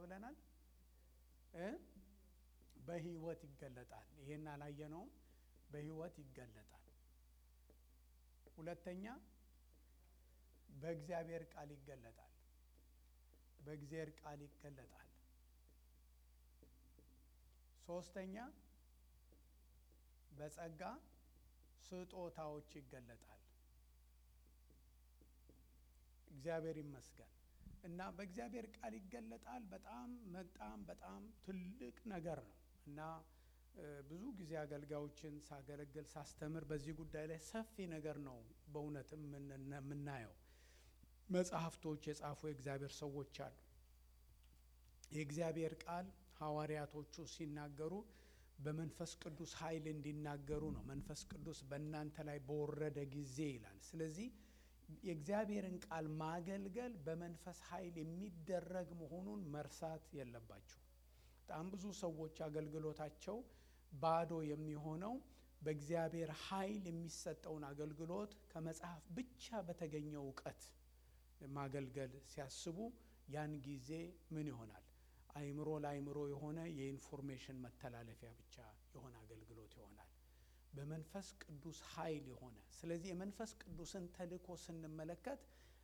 ብለናል እ በህይወት ይገለጣል። ይሄን አላየነውም። በህይወት ይገለጣል። ሁለተኛ በእግዚአብሔር ቃል ይገለጣል። በእግዚአብሔር ቃል ይገለጣል። ሶስተኛ በጸጋ ስጦታዎች ይገለጣል። እግዚአብሔር ይመስገን እና በእግዚአብሔር ቃል ይገለጣል። በጣም በጣም በጣም ትልቅ ነገር ነው እና ብዙ ጊዜ አገልጋዮችን ሳገለግል ሳስተምር በዚህ ጉዳይ ላይ ሰፊ ነገር ነው በእውነት የምናየው። መጽሐፍቶች የጻፉ የእግዚአብሔር ሰዎች አሉ። የእግዚአብሔር ቃል ሐዋርያቶቹ ሲናገሩ በመንፈስ ቅዱስ ኃይል እንዲናገሩ ነው። መንፈስ ቅዱስ በእናንተ ላይ በወረደ ጊዜ ይላል። ስለዚህ የእግዚአብሔርን ቃል ማገልገል በመንፈስ ኃይል የሚደረግ መሆኑን መርሳት የለባቸው። በጣም ብዙ ሰዎች አገልግሎታቸው ባዶ የሚሆነው በእግዚአብሔር ኃይል የሚሰጠውን አገልግሎት ከመጽሐፍ ብቻ በተገኘው እውቀት ማገልገል ሲያስቡ ያን ጊዜ ምን ይሆናል? አይምሮ ለአይምሮ የሆነ የኢንፎርሜሽን መተላለፊያ ብቻ የሆነ አገልግሎት ይሆናል። በመንፈስ ቅዱስ ኃይል የሆነ ስለዚህ የመንፈስ ቅዱስን ተልእኮ ስንመለከት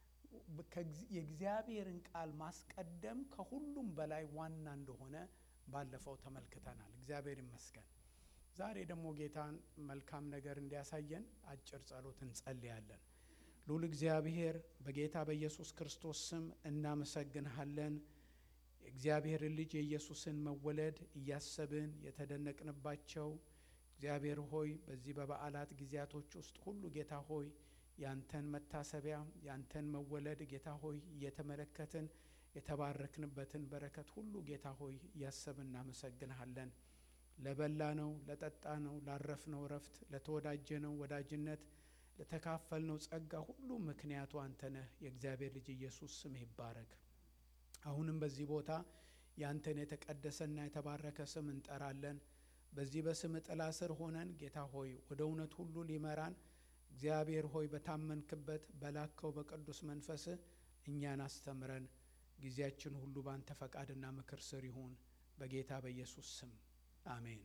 የእግዚአብሔርን ቃል ማስቀደም ከሁሉም በላይ ዋና እንደሆነ ባለፈው ተመልክተናል። እግዚአብሔር ይመስገን። ዛሬ ደግሞ ጌታን መልካም ነገር እንዲያሳየን አጭር ጸሎት እንጸልያለን። ልዑል እግዚአብሔር በጌታ በኢየሱስ ክርስቶስ ስም እናመሰግንሃለን። የእግዚአብሔርን ልጅ የኢየሱስን መወለድ እያሰብን የተደነቅንባቸው እግዚአብሔር ሆይ በዚህ በበዓላት ጊዜያቶች ውስጥ ሁሉ ጌታ ሆይ ያንተን መታሰቢያ ያንተን መወለድ ጌታ ሆይ እየተመለከትን የተባረክንበትን በረከት ሁሉ ጌታ ሆይ እያሰብን እናመሰግንሃለን። ለበላ ነው፣ ለጠጣ ነው፣ ላረፍነው እረፍት፣ ለተወዳጀነው ወዳጅነት፣ ለተካፈልነው ጸጋ ሁሉ ምክንያቱ አንተ ነህ። የእግዚአብሔር ልጅ ኢየሱስ ስምህ ይባረክ። አሁንም በዚህ ቦታ ያንተን የተቀደሰና የተባረከ ስም እንጠራለን። በዚህ በስም ጥላ ስር ሆነን ጌታ ሆይ ወደ እውነት ሁሉ ሊመራን እግዚአብሔር ሆይ በታመንክበት በላከው በቅዱስ መንፈስህ እኛን አስተምረን። ጊዜያችን ሁሉ በአንተ ፈቃድና ምክር ስር ይሁን በጌታ በኢየሱስ ስም አሜን።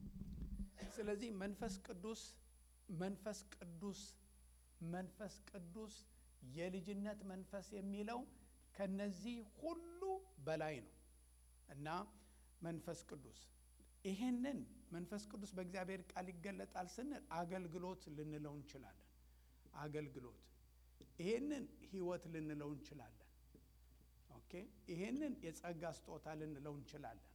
ስለዚህ መንፈስ ቅዱስ መንፈስ ቅዱስ መንፈስ ቅዱስ የልጅነት መንፈስ የሚለው ከነዚህ ሁሉ በላይ ነው እና መንፈስ ቅዱስ ይሄንን መንፈስ ቅዱስ በእግዚአብሔር ቃል ይገለጣል ስንል አገልግሎት ልንለው እንችላለን። አገልግሎት ይሄንን ህይወት ልንለው እንችላለን። ኦኬ ይሄንን የጸጋ ስጦታ ልንለው እንችላለን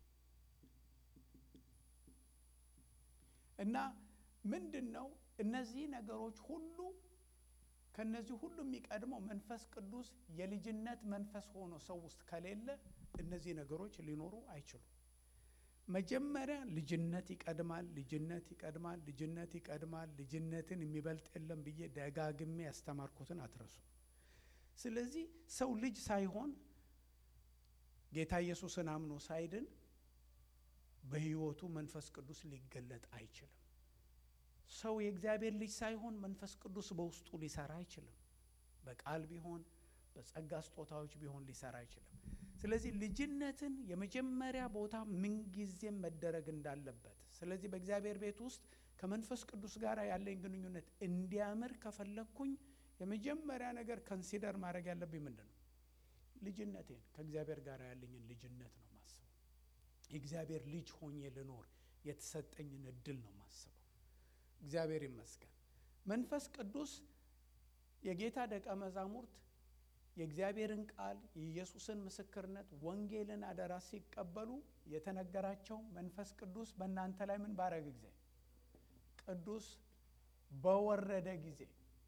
እና ምንድን ነው እነዚህ ነገሮች ሁሉ ከነዚህ ሁሉ የሚቀድመው መንፈስ ቅዱስ የልጅነት መንፈስ ሆኖ ሰው ውስጥ ከሌለ እነዚህ ነገሮች ሊኖሩ አይችሉም። መጀመሪያ ልጅነት ይቀድማል፣ ልጅነት ይቀድማል፣ ልጅነት ይቀድማል። ልጅነትን የሚበልጥ የለም ብዬ ደጋግሜ ያስተማርኩትን አትረሱ። ስለዚህ ሰው ልጅ ሳይሆን ጌታ ኢየሱስን አምኖ ሳይድን በሕይወቱ መንፈስ ቅዱስ ሊገለጥ አይችልም። ሰው የእግዚአብሔር ልጅ ሳይሆን መንፈስ ቅዱስ በውስጡ ሊሰራ አይችልም። በቃል ቢሆን በጸጋ ስጦታዎች ቢሆን ሊሰራ አይችልም። ስለዚህ ልጅነትን የመጀመሪያ ቦታ ምንጊዜም መደረግ እንዳለበት፣ ስለዚህ በእግዚአብሔር ቤት ውስጥ ከመንፈስ ቅዱስ ጋር ያለኝ ግንኙነት እንዲያምር ከፈለግኩኝ የመጀመሪያ ነገር ከንሲደር ማድረግ ያለብኝ ምንድን ነው? ልጅነቴን ከእግዚአብሔር ጋር ያለኝን ልጅነት ነው ማስበው። የእግዚአብሔር ልጅ ሆኜ ልኖር የተሰጠኝን እድል ነው ማስበው። እግዚአብሔር ይመስገን። መንፈስ ቅዱስ የጌታ ደቀ መዛሙርት የእግዚአብሔርን ቃል የኢየሱስን ምስክርነት ወንጌልን አደራ ሲቀበሉ የተነገራቸው መንፈስ ቅዱስ በእናንተ ላይ ምን ባረገ ጊዜ ቅዱስ በወረደ ጊዜ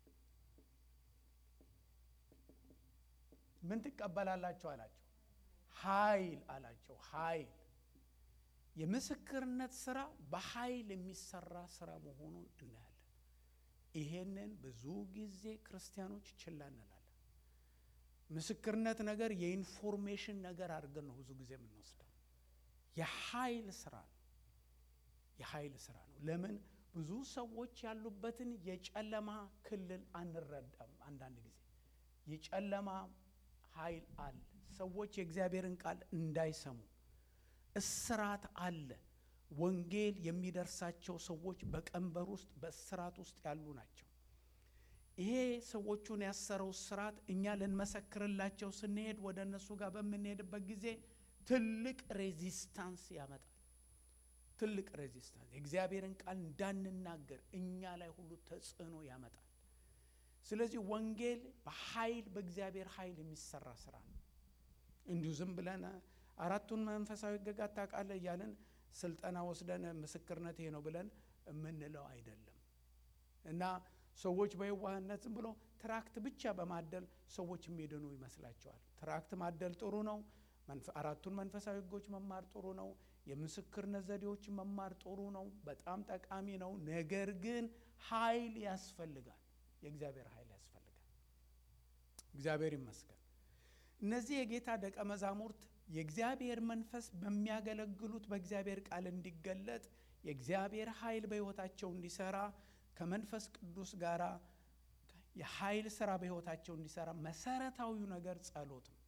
ምን ትቀበላላቸው አላቸው። ኃይል አላቸው። ኃይል የምስክርነት ስራ በኃይል የሚሰራ ስራ መሆኑን እናያለን። ይሄንን ብዙ ጊዜ ክርስቲያኖች ችላ እንላለን። ምስክርነት ነገር የኢንፎርሜሽን ነገር አድርገን ነው ብዙ ጊዜ የምንወስደው። የኃይል ስራ ነው። የኃይል ስራ ነው። ለምን ብዙ ሰዎች ያሉበትን የጨለማ ክልል አንረዳም። አንዳንድ ጊዜ የጨለማ ኃይል አለ፣ ሰዎች የእግዚአብሔርን ቃል እንዳይሰሙ እስራት አለ። ወንጌል የሚደርሳቸው ሰዎች በቀንበር ውስጥ በእስራት ውስጥ ያሉ ናቸው። ይሄ ሰዎቹን ያሰረው እስራት እኛ ልንመሰክርላቸው ስንሄድ ወደ እነሱ ጋር በምንሄድበት ጊዜ ትልቅ ሬዚስታንስ ያመጣል። ትልቅ ሬዚስታንስ የእግዚአብሔርን ቃል እንዳንናገር እኛ ላይ ሁሉ ተጽዕኖ ያመጣል። ስለዚህ ወንጌል በኃይል በእግዚአብሔር ኃይል የሚሰራ ስራ ነው። እንዲሁ ዝም ብለን አራቱን መንፈሳዊ ሕግጋት ታውቃለህ እያለን ስልጠና ወስደን ምስክርነት ይሄ ነው ብለን የምንለው አይደለም እና ሰዎች በየዋህነት ዝም ብሎ ትራክት ብቻ በማደል ሰዎች የሚድኑ ይመስላቸዋል። ትራክት ማደል ጥሩ ነው። አራቱን መንፈሳዊ ሕጎች መማር ጥሩ ነው። የምስክርነት ዘዴዎችን መማር ጥሩ ነው። በጣም ጠቃሚ ነው። ነገር ግን ኃይል ያስፈልጋል። የእግዚአብሔር ኃይል ያስፈልጋል። እግዚአብሔር ይመስገን። እነዚህ የጌታ ደቀ መዛሙርት የእግዚአብሔር መንፈስ በሚያገለግሉት በእግዚአብሔር ቃል እንዲገለጥ የእግዚአብሔር ኃይል በሕይወታቸው እንዲሰራ ከመንፈስ ቅዱስ ጋር የኃይል ስራ በሕይወታቸው እንዲሰራ መሰረታዊው ነገር ጸሎት ነው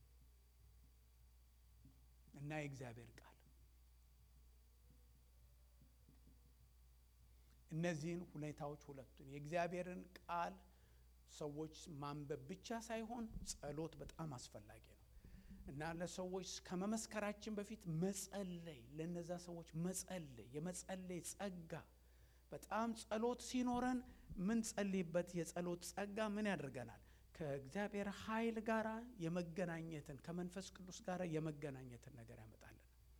እና የእግዚአብሔር ቃል እነዚህን ሁኔታዎች ሁለቱን የእግዚአብሔርን ቃል ሰዎች ማንበብ ብቻ ሳይሆን ጸሎት በጣም አስፈላጊ ነው እና ለሰዎች ከመመስከራችን በፊት መጸለይ፣ ለነዛ ሰዎች መጸለይ፣ የመጸለይ ጸጋ በጣም ጸሎት ሲኖረን ምን ጸልይበት የጸሎት ጸጋ ምን ያደርገናል? ከእግዚአብሔር ኃይል ጋር የመገናኘትን ከመንፈስ ቅዱስ ጋር የመገናኘትን ነገር ያመጣልን።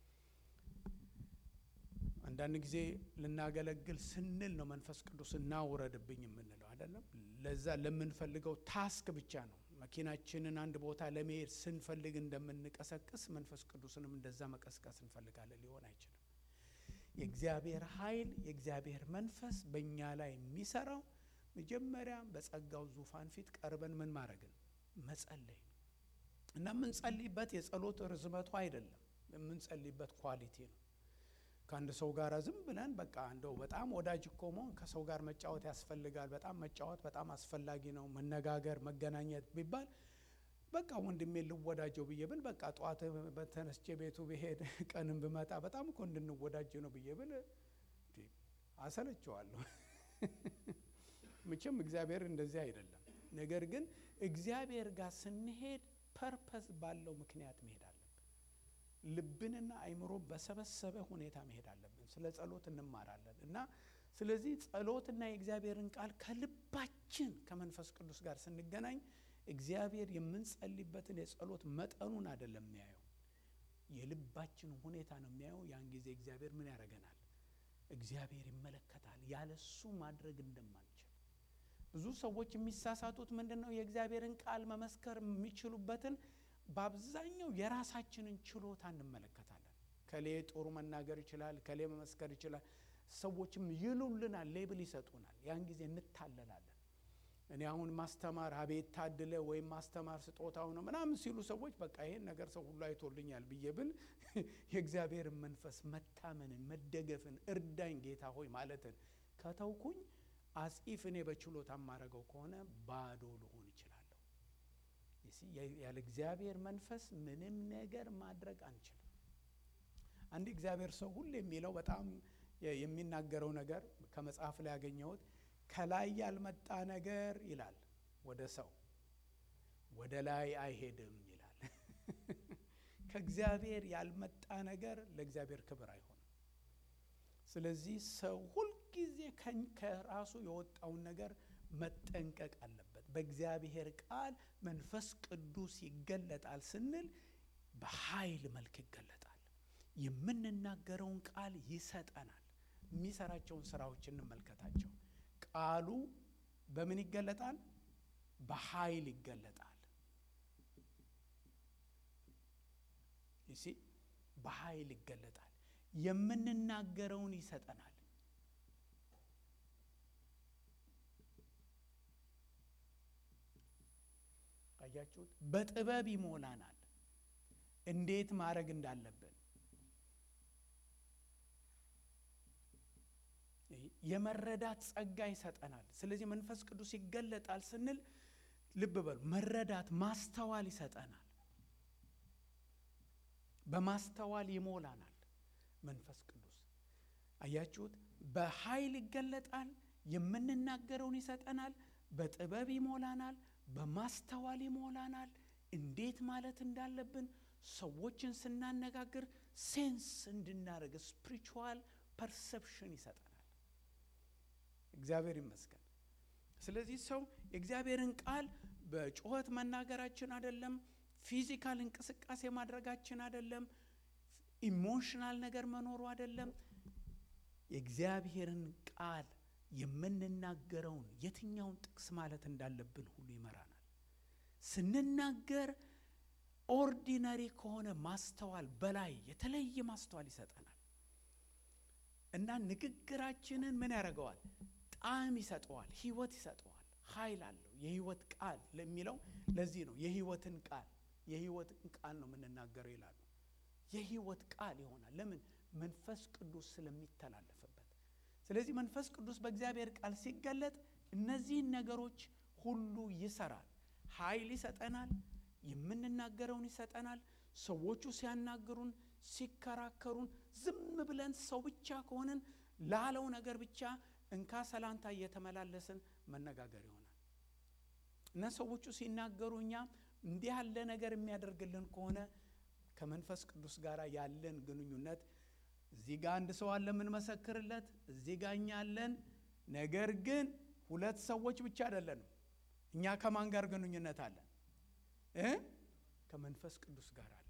አንዳንድ ጊዜ ልናገለግል ስንል ነው መንፈስ ቅዱስ እናውረድብኝ የምንለው አይደለም። ለዛ ለምንፈልገው ታስክ ብቻ ነው። መኪናችንን አንድ ቦታ ለመሄድ ስንፈልግ እንደምንቀሰቅስ መንፈስ ቅዱስንም እንደዛ መቀስቀስ እንፈልጋለን። ሊሆን አይችልም። የእግዚአብሔር ኃይል የእግዚአብሔር መንፈስ በእኛ ላይ የሚሰራው መጀመሪያ በጸጋው ዙፋን ፊት ቀርበን ምን ማድረግን መጸለይ እና የምንጸልይበት የጸሎት ርዝመቱ አይደለም፣ የምንጸልይበት ኳሊቲ ነው። ከአንድ ሰው ጋር ዝም ብለን በቃ እንደው በጣም ወዳጅ እኮ መሆን ከሰው ጋር መጫወት ያስፈልጋል። በጣም መጫወት በጣም አስፈላጊ ነው። መነጋገር፣ መገናኘት ቢባል በቃ ወንድሜ ልወዳጀው ብዬ ብል በቃ ጠዋት በተነስቼ ቤቱ ብሄድ ቀንም ብመጣ በጣም እኮ እንድንወዳጅ ነው ብዬ ብል አሰለቸዋለሁ። መቼም እግዚአብሔር እንደዚህ አይደለም። ነገር ግን እግዚአብሔር ጋር ስንሄድ ፐርፐስ ባለው ምክንያት መሄድ አለብን። ልብንና አይምሮ በሰበሰበ ሁኔታ መሄድ አለብን። ስለ ጸሎት እንማራለን እና ስለዚህ ጸሎትና የእግዚአብሔርን ቃል ከልባችን ከመንፈስ ቅዱስ ጋር ስንገናኝ እግዚአብሔር የምንጸልይበትን የጸሎት መጠኑን አይደለም የሚያየው፣ የልባችንን ሁኔታ ነው የሚያየው። ያን ጊዜ እግዚአብሔር ምን ያደርገናል? እግዚአብሔር ይመለከታል። ያለሱ ማድረግ እንደማንችል ብዙ ሰዎች የሚሳሳቱት ምንድን ነው? የእግዚአብሔርን ቃል መመስከር የሚችሉበትን በአብዛኛው የራሳችንን ችሎታ እንመለከታለን። ከሌ ጥሩ መናገር ይችላል፣ ከሌ መመስከር ይችላል። ሰዎችም ይሉልናል፣ ሌብል ይሰጡናል። ያን ጊዜ እንታለላለን። እኔ አሁን ማስተማር አቤት ታድለ ወይም ማስተማር ስጦታው ነው ምናምን ሲሉ ሰዎች በቃ ይሄን ነገር ሰው ሁሉ አይቶልኛል ብዬ ብል የእግዚአብሔርን መንፈስ መታመንን፣ መደገፍን፣ እርዳኝ ጌታ ሆይ ማለትን ከተውኩኝ አጽኢፍ እኔ በችሎታ የማደርገው ከሆነ ባዶ ልሆን እችላለሁ። ያለ እግዚአብሔር መንፈስ ምንም ነገር ማድረግ አንችልም። አንድ እግዚአብሔር ሰው ሁሉ የሚለው በጣም የሚናገረው ነገር ከመጽሐፍ ላይ ያገኘሁት ከላይ ያልመጣ ነገር ይላል ወደ ሰው ወደ ላይ አይሄድም ይላል። ከእግዚአብሔር ያልመጣ ነገር ለእግዚአብሔር ክብር አይሆንም። ስለዚህ ሰው ሁልጊዜ ከራሱ የወጣውን ነገር መጠንቀቅ አለበት። በእግዚአብሔር ቃል መንፈስ ቅዱስ ይገለጣል ስንል በኃይል መልክ ይገለጣል። የምንናገረውን ቃል ይሰጠናል። የሚሰራቸውን ስራዎች እንመልከታቸው። ቃሉ በምን ይገለጣል? በኃይል ይገለጣል። ይሲ በኃይል ይገለጣል። የምንናገረውን ይሰጠናል። አያችሁት? በጥበብ ይሞላናል። እንዴት ማድረግ እንዳለብን የመረዳት ጸጋ ይሰጠናል። ስለዚህ መንፈስ ቅዱስ ይገለጣል ስንል ልብ በሉ፣ መረዳት ማስተዋል ይሰጠናል። በማስተዋል ይሞላናል። መንፈስ ቅዱስ አያችሁት፣ በኃይል ይገለጣል። የምንናገረውን ይሰጠናል። በጥበብ ይሞላናል። በማስተዋል ይሞላናል። እንዴት ማለት እንዳለብን ሰዎችን ስናነጋግር ሴንስ እንድናደርግ ስፒሪቹዋል ፐርሰፕሽን ይሰጠናል። እግዚአብሔር ይመስገን። ስለዚህ ሰው የእግዚአብሔርን ቃል በጩኸት መናገራችን አይደለም፣ ፊዚካል እንቅስቃሴ ማድረጋችን አይደለም፣ ኢሞሽናል ነገር መኖሩ አይደለም። የእግዚአብሔርን ቃል የምንናገረውን የትኛውን ጥቅስ ማለት እንዳለብን ሁሉ ይመራናል። ስንናገር ኦርዲነሪ ከሆነ ማስተዋል በላይ የተለየ ማስተዋል ይሰጠናል እና ንግግራችንን ምን ያደርገዋል? ጣዕም ይሰጠዋል፣ ህይወት ይሰጠዋል፣ ኃይል አለው። የህይወት ቃል ለሚለው ለዚህ ነው የህይወትን ቃል የህይወትን ቃል ነው የምንናገረው ይላሉ። የህይወት ቃል ይሆናል። ለምን? መንፈስ ቅዱስ ስለሚተላለፍበት። ስለዚህ መንፈስ ቅዱስ በእግዚአብሔር ቃል ሲገለጥ እነዚህን ነገሮች ሁሉ ይሰራል። ኃይል ይሰጠናል፣ የምንናገረውን ይሰጠናል። ሰዎቹ ሲያናግሩን፣ ሲከራከሩን ዝም ብለን ሰው ብቻ ከሆንን ላለው ነገር ብቻ እንካ ሰላንታ እየተመላለስን መነጋገር ይሆናል እና ሰዎቹ ሲናገሩ እኛ እንዲህ ያለ ነገር የሚያደርግልን ከሆነ ከመንፈስ ቅዱስ ጋር ያለን ግንኙነት እዚህ ጋር አንድ ሰው አለ የምንመሰክርለት፣ እዚህ ጋር እኛ አለን። ነገር ግን ሁለት ሰዎች ብቻ አይደለንም። እኛ ከማን ጋር ግንኙነት አለን እ ከመንፈስ ቅዱስ ጋር አለን።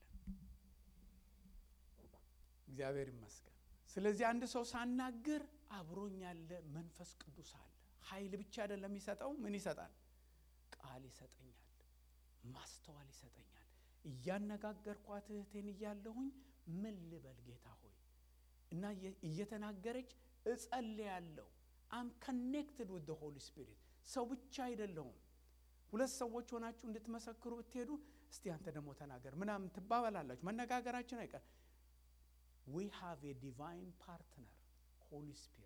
እግዚአብሔር ይመስገን። ስለዚህ አንድ ሰው ሳናግር አብሮኝ ያለ መንፈስ ቅዱስ አለ። ኃይል ብቻ አይደለም የሚሰጠው፣ ምን ይሰጣል? ቃል ይሰጠኛል፣ ማስተዋል ይሰጠኛል። እያነጋገርኳት እህቴን እያለሁኝ ምን ልበል ጌታ ሆይ እና እየተናገረች እጸልያለሁ። አም ከኔክትድ ዊዝ ሆሊ ስፒሪት ሰው ብቻ አይደለሁም። ሁለት ሰዎች ሆናችሁ እንድትመሰክሩ ብትሄዱ እስቲ አንተ ደግሞ ተናገር ምናምን ትባባላላችሁ። መነጋገራችን አይቀር ዊ ሃቭ ኤ ዲቫይን ፓርትነር ሆሊ ስፒሪት።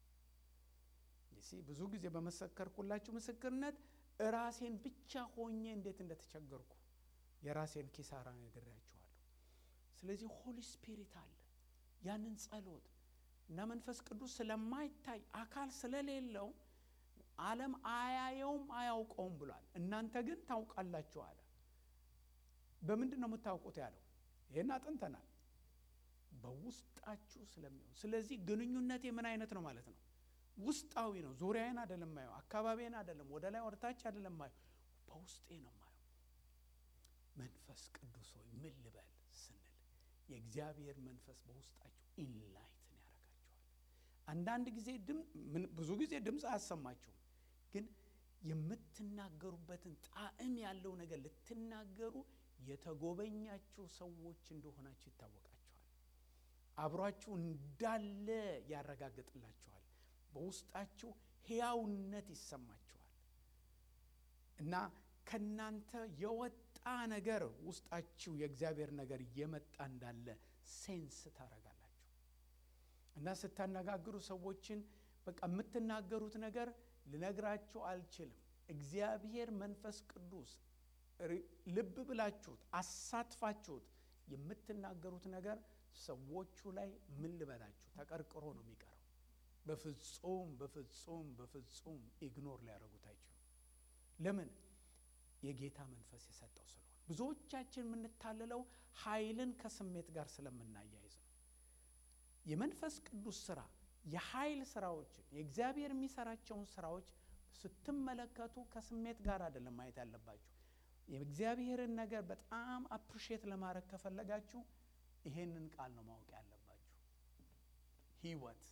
ብዙ ጊዜ በመሰከርኩላችሁ ምስክርነት ራሴን ብቻ ሆኜ እንዴት እንደተቸገርኩ የራሴን ኪሳራ ነግሬያችኋለሁ። ስለዚህ ሆሊ ስፒሪት አለ። ያንን ጸሎት እና መንፈስ ቅዱስ ስለማይታይ አካል ስለሌለው ዓለም አያየውም አያውቀውም ብሏል። እናንተ ግን ታውቃላችሁ አለ። በምንድን ነው የምታውቁት ያለው? ይህን አጥንተናል። በውስጣችሁ ስለሚሆን ስለዚህ ግንኙነቴ ምን አይነት ነው ማለት ነው? ውስጣዊ ነው። ዙሪያዬን አይደለም ማየው፣ አካባቢዬን አይደለም፣ ወደ ላይ ወደታች አይደለም ማየው፣ በውስጤ ነው ማየው። መንፈስ ቅዱስ ሆይ ምን ልበል ስንል የእግዚአብሔር መንፈስ በውስጣችሁ ኢንላይትን ያደርጋችኋል። አንዳንድ ጊዜ ብዙ ጊዜ ድምፅ አያሰማችሁም፣ ግን የምትናገሩበትን ጣዕም ያለው ነገር ልትናገሩ የተጎበኛችሁ ሰዎች እንደሆናችሁ ይታወቃችኋል። አብሯችሁ እንዳለ ያረጋግጥላችኋል። በውስጣችሁ ሕያውነት ይሰማችኋል እና ከናንተ የወጣ ነገር ውስጣችሁ የእግዚአብሔር ነገር እየመጣ እንዳለ ሴንስ ታረጋላችሁ እና ስታነጋግሩ ሰዎችን በቃ የምትናገሩት ነገር ልነግራችሁ አልችልም። እግዚአብሔር መንፈስ ቅዱስ ልብ ብላችሁት አሳትፋችሁት የምትናገሩት ነገር ሰዎቹ ላይ ምን ልበላችሁ ተቀርቅሮ ነው የሚቀረው። በፍጹም በፍጹም በፍጹም ኢግኖር ሊያደርጉት አይችሉም። ለምን? የጌታ መንፈስ የሰጠው ስለሆነ። ብዙዎቻችን የምንታለለው ኃይልን ከስሜት ጋር ስለምናያይዝ ነው። የመንፈስ ቅዱስ ስራ የኃይል ስራዎችን የእግዚአብሔር የሚሰራቸውን ስራዎች ስትመለከቱ ከስሜት ጋር አይደለም ማየት ያለባችሁ። የእግዚአብሔርን ነገር በጣም አፕሪሼት ለማድረግ ከፈለጋችሁ ይሄንን ቃል ነው ማወቅ ያለባችሁ። ህይወት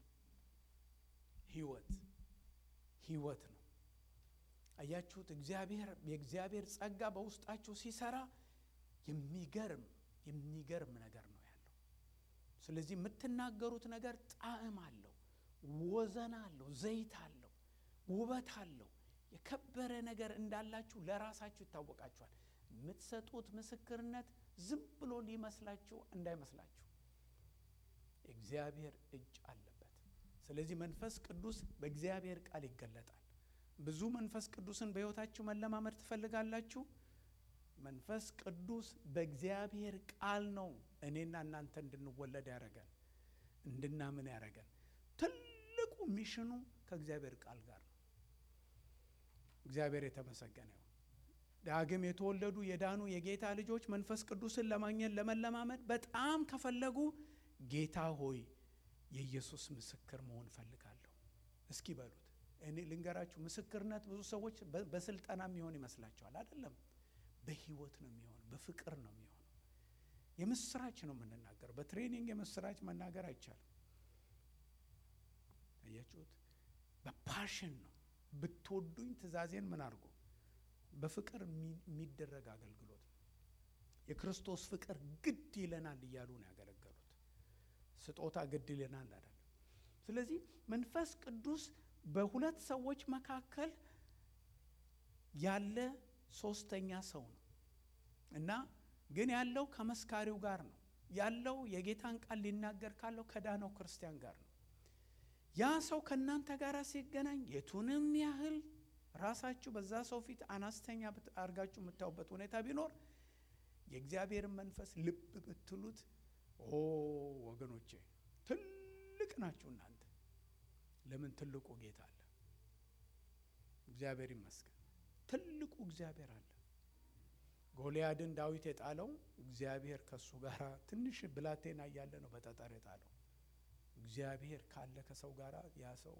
ህይወት ህይወት ነው። አያችሁት? እግዚአብሔር የእግዚአብሔር ጸጋ በውስጣችሁ ሲሰራ የሚገርም የሚገርም ነገር ነው ያለው። ስለዚህ የምትናገሩት ነገር ጣዕም አለው፣ ወዘን አለው፣ ዘይት አለው፣ ውበት አለው። የከበረ ነገር እንዳላችሁ ለራሳችሁ ይታወቃችኋል። የምትሰጡት ምስክርነት ዝም ብሎ ሊመስላችሁ እንዳይመስላችሁ የእግዚአብሔር እጅ አለበት። ስለዚህ መንፈስ ቅዱስ በእግዚአብሔር ቃል ይገለጣል። ብዙ መንፈስ ቅዱስን በሕይወታችሁ መለማመድ ትፈልጋላችሁ? መንፈስ ቅዱስ በእግዚአብሔር ቃል ነው እኔና እናንተ እንድንወለድ ያደረገን እንድናምን ያደረገን። ትልቁ ሚሽኑ ከእግዚአብሔር ቃል ጋር ነው። እግዚአብሔር የተመሰገነ ይሁን። ዳግም የተወለዱ የዳኑ የጌታ ልጆች መንፈስ ቅዱስን ለማግኘት ለመለማመድ በጣም ከፈለጉ ጌታ ሆይ የኢየሱስ ምስክር መሆን እፈልጋለሁ እስኪ በሉት። እኔ ልንገራችሁ፣ ምስክርነት ብዙ ሰዎች በስልጠና የሚሆን ይመስላቸዋል። አይደለም፣ በህይወት ነው የሚሆን፣ በፍቅር ነው የሚሆነው። የምስራች ነው የምንናገር። በትሬኒንግ የምስራች መናገር አይቻልም። አያችሁት? በፓሽን ነው። ብትወዱኝ ትእዛዜን ምን አድርጎ በፍቅር የሚደረግ አገልግሎት ነው። የክርስቶስ ፍቅር ግድ ይለናል እያሉ ነው ያገለገሉት። ስጦታ ግድ ይለናል አይደለም። ስለዚህ መንፈስ ቅዱስ በሁለት ሰዎች መካከል ያለ ሶስተኛ ሰው ነው እና ግን ያለው ከመስካሪው ጋር ነው ያለው የጌታን ቃል ሊናገር ካለው ከዳነው ክርስቲያን ጋር ነው። ያ ሰው ከእናንተ ጋር ሲገናኝ የቱንም ያህል ራሳችሁ በዛ ሰው ፊት አነስተኛ አድርጋችሁ የምታዩበት ሁኔታ ቢኖር የእግዚአብሔርን መንፈስ ልብ ብትሉት፣ ኦ ወገኖቼ ትልቅ ናችሁ እናንተ። ለምን ትልቁ ጌታ አለ። እግዚአብሔር ይመስገን። ትልቁ እግዚአብሔር አለ። ጎልያድን ዳዊት የጣለው እግዚአብሔር ከእሱ ጋር ትንሽ ብላቴና እያለ ነው በጠጠር የጣለው። እግዚአብሔር ካለ ከሰው ጋር ያ ሰው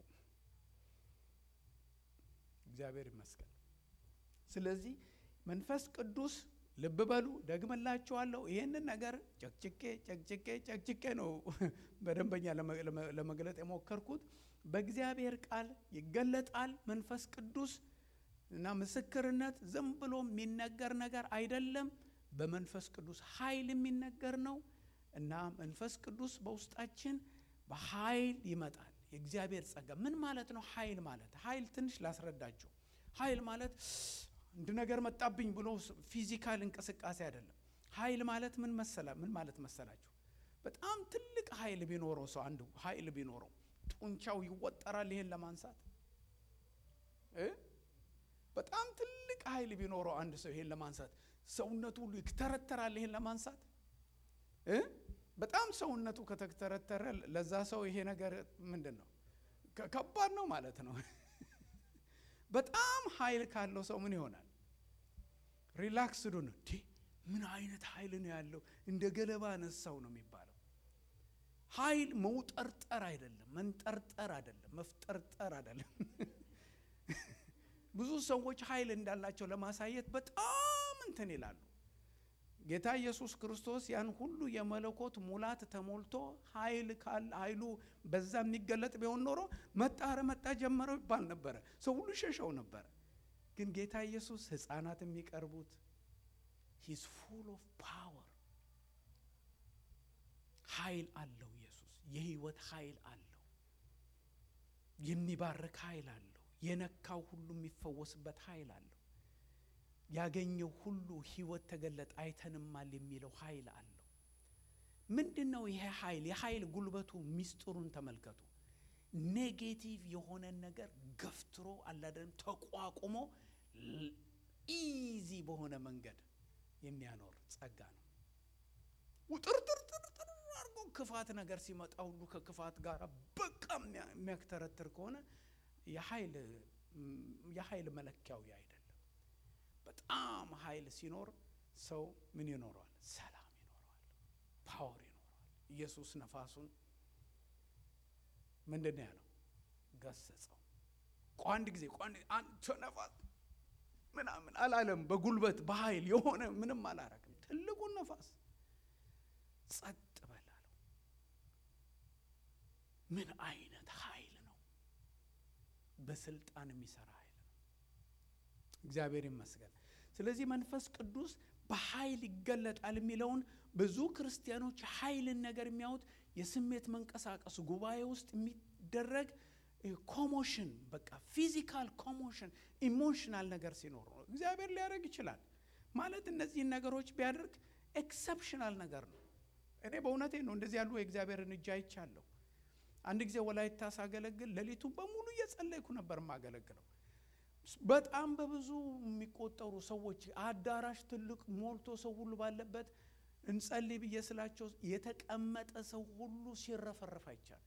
እግዚአብሔር ይመስገን። ስለዚህ መንፈስ ቅዱስ ልብ በሉ፣ ደግመላችኋለሁ። ይህንን ነገር ጨቅጭቄ ጨቅጭቄ ጨቅጭቄ ነው በደንበኛ ለመግለጥ የሞከርኩት። በእግዚአብሔር ቃል ይገለጣል መንፈስ ቅዱስ እና ምስክርነት ዝም ብሎ የሚነገር ነገር አይደለም። በመንፈስ ቅዱስ ኃይል የሚነገር ነው እና መንፈስ ቅዱስ በውስጣችን በኃይል ይመጣል። የእግዚአብሔር ጸጋ ምን ማለት ነው? ኃይል ማለት ኃይል ትንሽ ላስረዳችሁ። ኃይል ማለት አንድ ነገር መጣብኝ ብሎ ፊዚካል እንቅስቃሴ አይደለም። ኃይል ማለት ምን መሰላ ምን ማለት መሰላችሁ? በጣም ትልቅ ኃይል ቢኖረው ሰው አንዱ ኃይል ቢኖረው ጡንቻው ይወጠራል ይሄን ለማንሳት እ በጣም ትልቅ ኃይል ቢኖረው አንድ ሰው ይሄን ለማንሳት ሰውነቱ ሁሉ ይተረተራል ይሄን ለማንሳት እ በጣም ሰውነቱ ከተተረተረ ለዛ ሰው ይሄ ነገር ምንድን ነው? ከባድ ነው ማለት ነው። በጣም ኃይል ካለው ሰው ምን ይሆናል? ሪላክስዱ ነው። ምን አይነት ኃይል ነው ያለው? እንደ ገለባ ነሳው ነው የሚባለው። ኃይል መውጠርጠር አይደለም፣ መንጠርጠር አይደለም፣ መፍጠርጠር አይደለም። ብዙ ሰዎች ኃይል እንዳላቸው ለማሳየት በጣም እንትን ይላሉ። ጌታ ኢየሱስ ክርስቶስ ያን ሁሉ የመለኮት ሙላት ተሞልቶ ኃይል ኃይሉ በዛ የሚገለጥ ቢሆን ኖሮ መጣ ኧረ መጣ ጀመረው ይባል ነበረ። ሰው ሁሉ ሸሸው ነበረ። ግን ጌታ ኢየሱስ ሕፃናት የሚቀርቡት ሂዝ ፉል ኦፍ ፓወር ኃይል አለው። ኢየሱስ የህይወት ኃይል አለው። የሚባርክ ኃይል አለው። የነካው ሁሉ የሚፈወስበት ኃይል አለው። ያገኘው ሁሉ ህይወት ተገለጠ አይተንማል የሚለው ኃይል አለው። ምንድን ነው ይሄ ኃይል? የኃይል ጉልበቱ ሚስጥሩን ተመልከቱ። ኔጌቲቭ የሆነን ነገር ገፍትሮ አላደለም ተቋቁሞ ኢዚ በሆነ መንገድ የሚያኖር ጸጋ ነው። ውጥርጥርጥርጥር አድርጎ ክፋት ነገር ሲመጣ ሁሉ ከክፋት ጋር በቃ የሚያክተረትር ከሆነ የኃይል መለኪያው አይደለም። በጣም ኃይል ሲኖር ሰው ምን ይኖረዋል? ሰላም ይኖረዋል፣ ፓወር ይኖረዋል። ኢየሱስ ነፋሱን ምንድን ነው ያለው? ገሰጸው። ቋንድ ጊዜ ቋንድ አንተ ነፋስ ምናምን አላለም። በጉልበት በኃይል የሆነ ምንም አላረግም። ትልቁን ነፋስ ጸጥ በል አለው። ምን አይነት ኃይል ነው! በስልጣን የሚሰራ ኃይል ነው። እግዚአብሔር ይመስገን። ስለዚህ መንፈስ ቅዱስ በኃይል ይገለጣል የሚለውን ብዙ ክርስቲያኖች ኃይልን ነገር የሚያዩት የስሜት መንቀሳቀስ ጉባኤ ውስጥ የሚደረግ ኮሞሽን፣ በቃ ፊዚካል ኮሞሽን ኢሞሽናል ነገር ሲኖር ነው። እግዚአብሔር ሊያደርግ ይችላል ማለት እነዚህን ነገሮች ቢያደርግ ኤክሰፕሽናል ነገር ነው። እኔ በእውነቴ ነው እንደዚህ ያሉ የእግዚአብሔርን እጅ አይቻለሁ። አንድ ጊዜ ወላይታ ሳገለግል ሌሊቱን በሙሉ እየጸለይኩ ነበር የማገለግለው። በጣም በብዙ የሚቆጠሩ ሰዎች አዳራሽ ትልቅ ሞልቶ ሰው ሁሉ ባለበት እንጸልይ ብዬ ስላቸው የተቀመጠ ሰው ሁሉ ሲረፈረፍ አይቻሉ።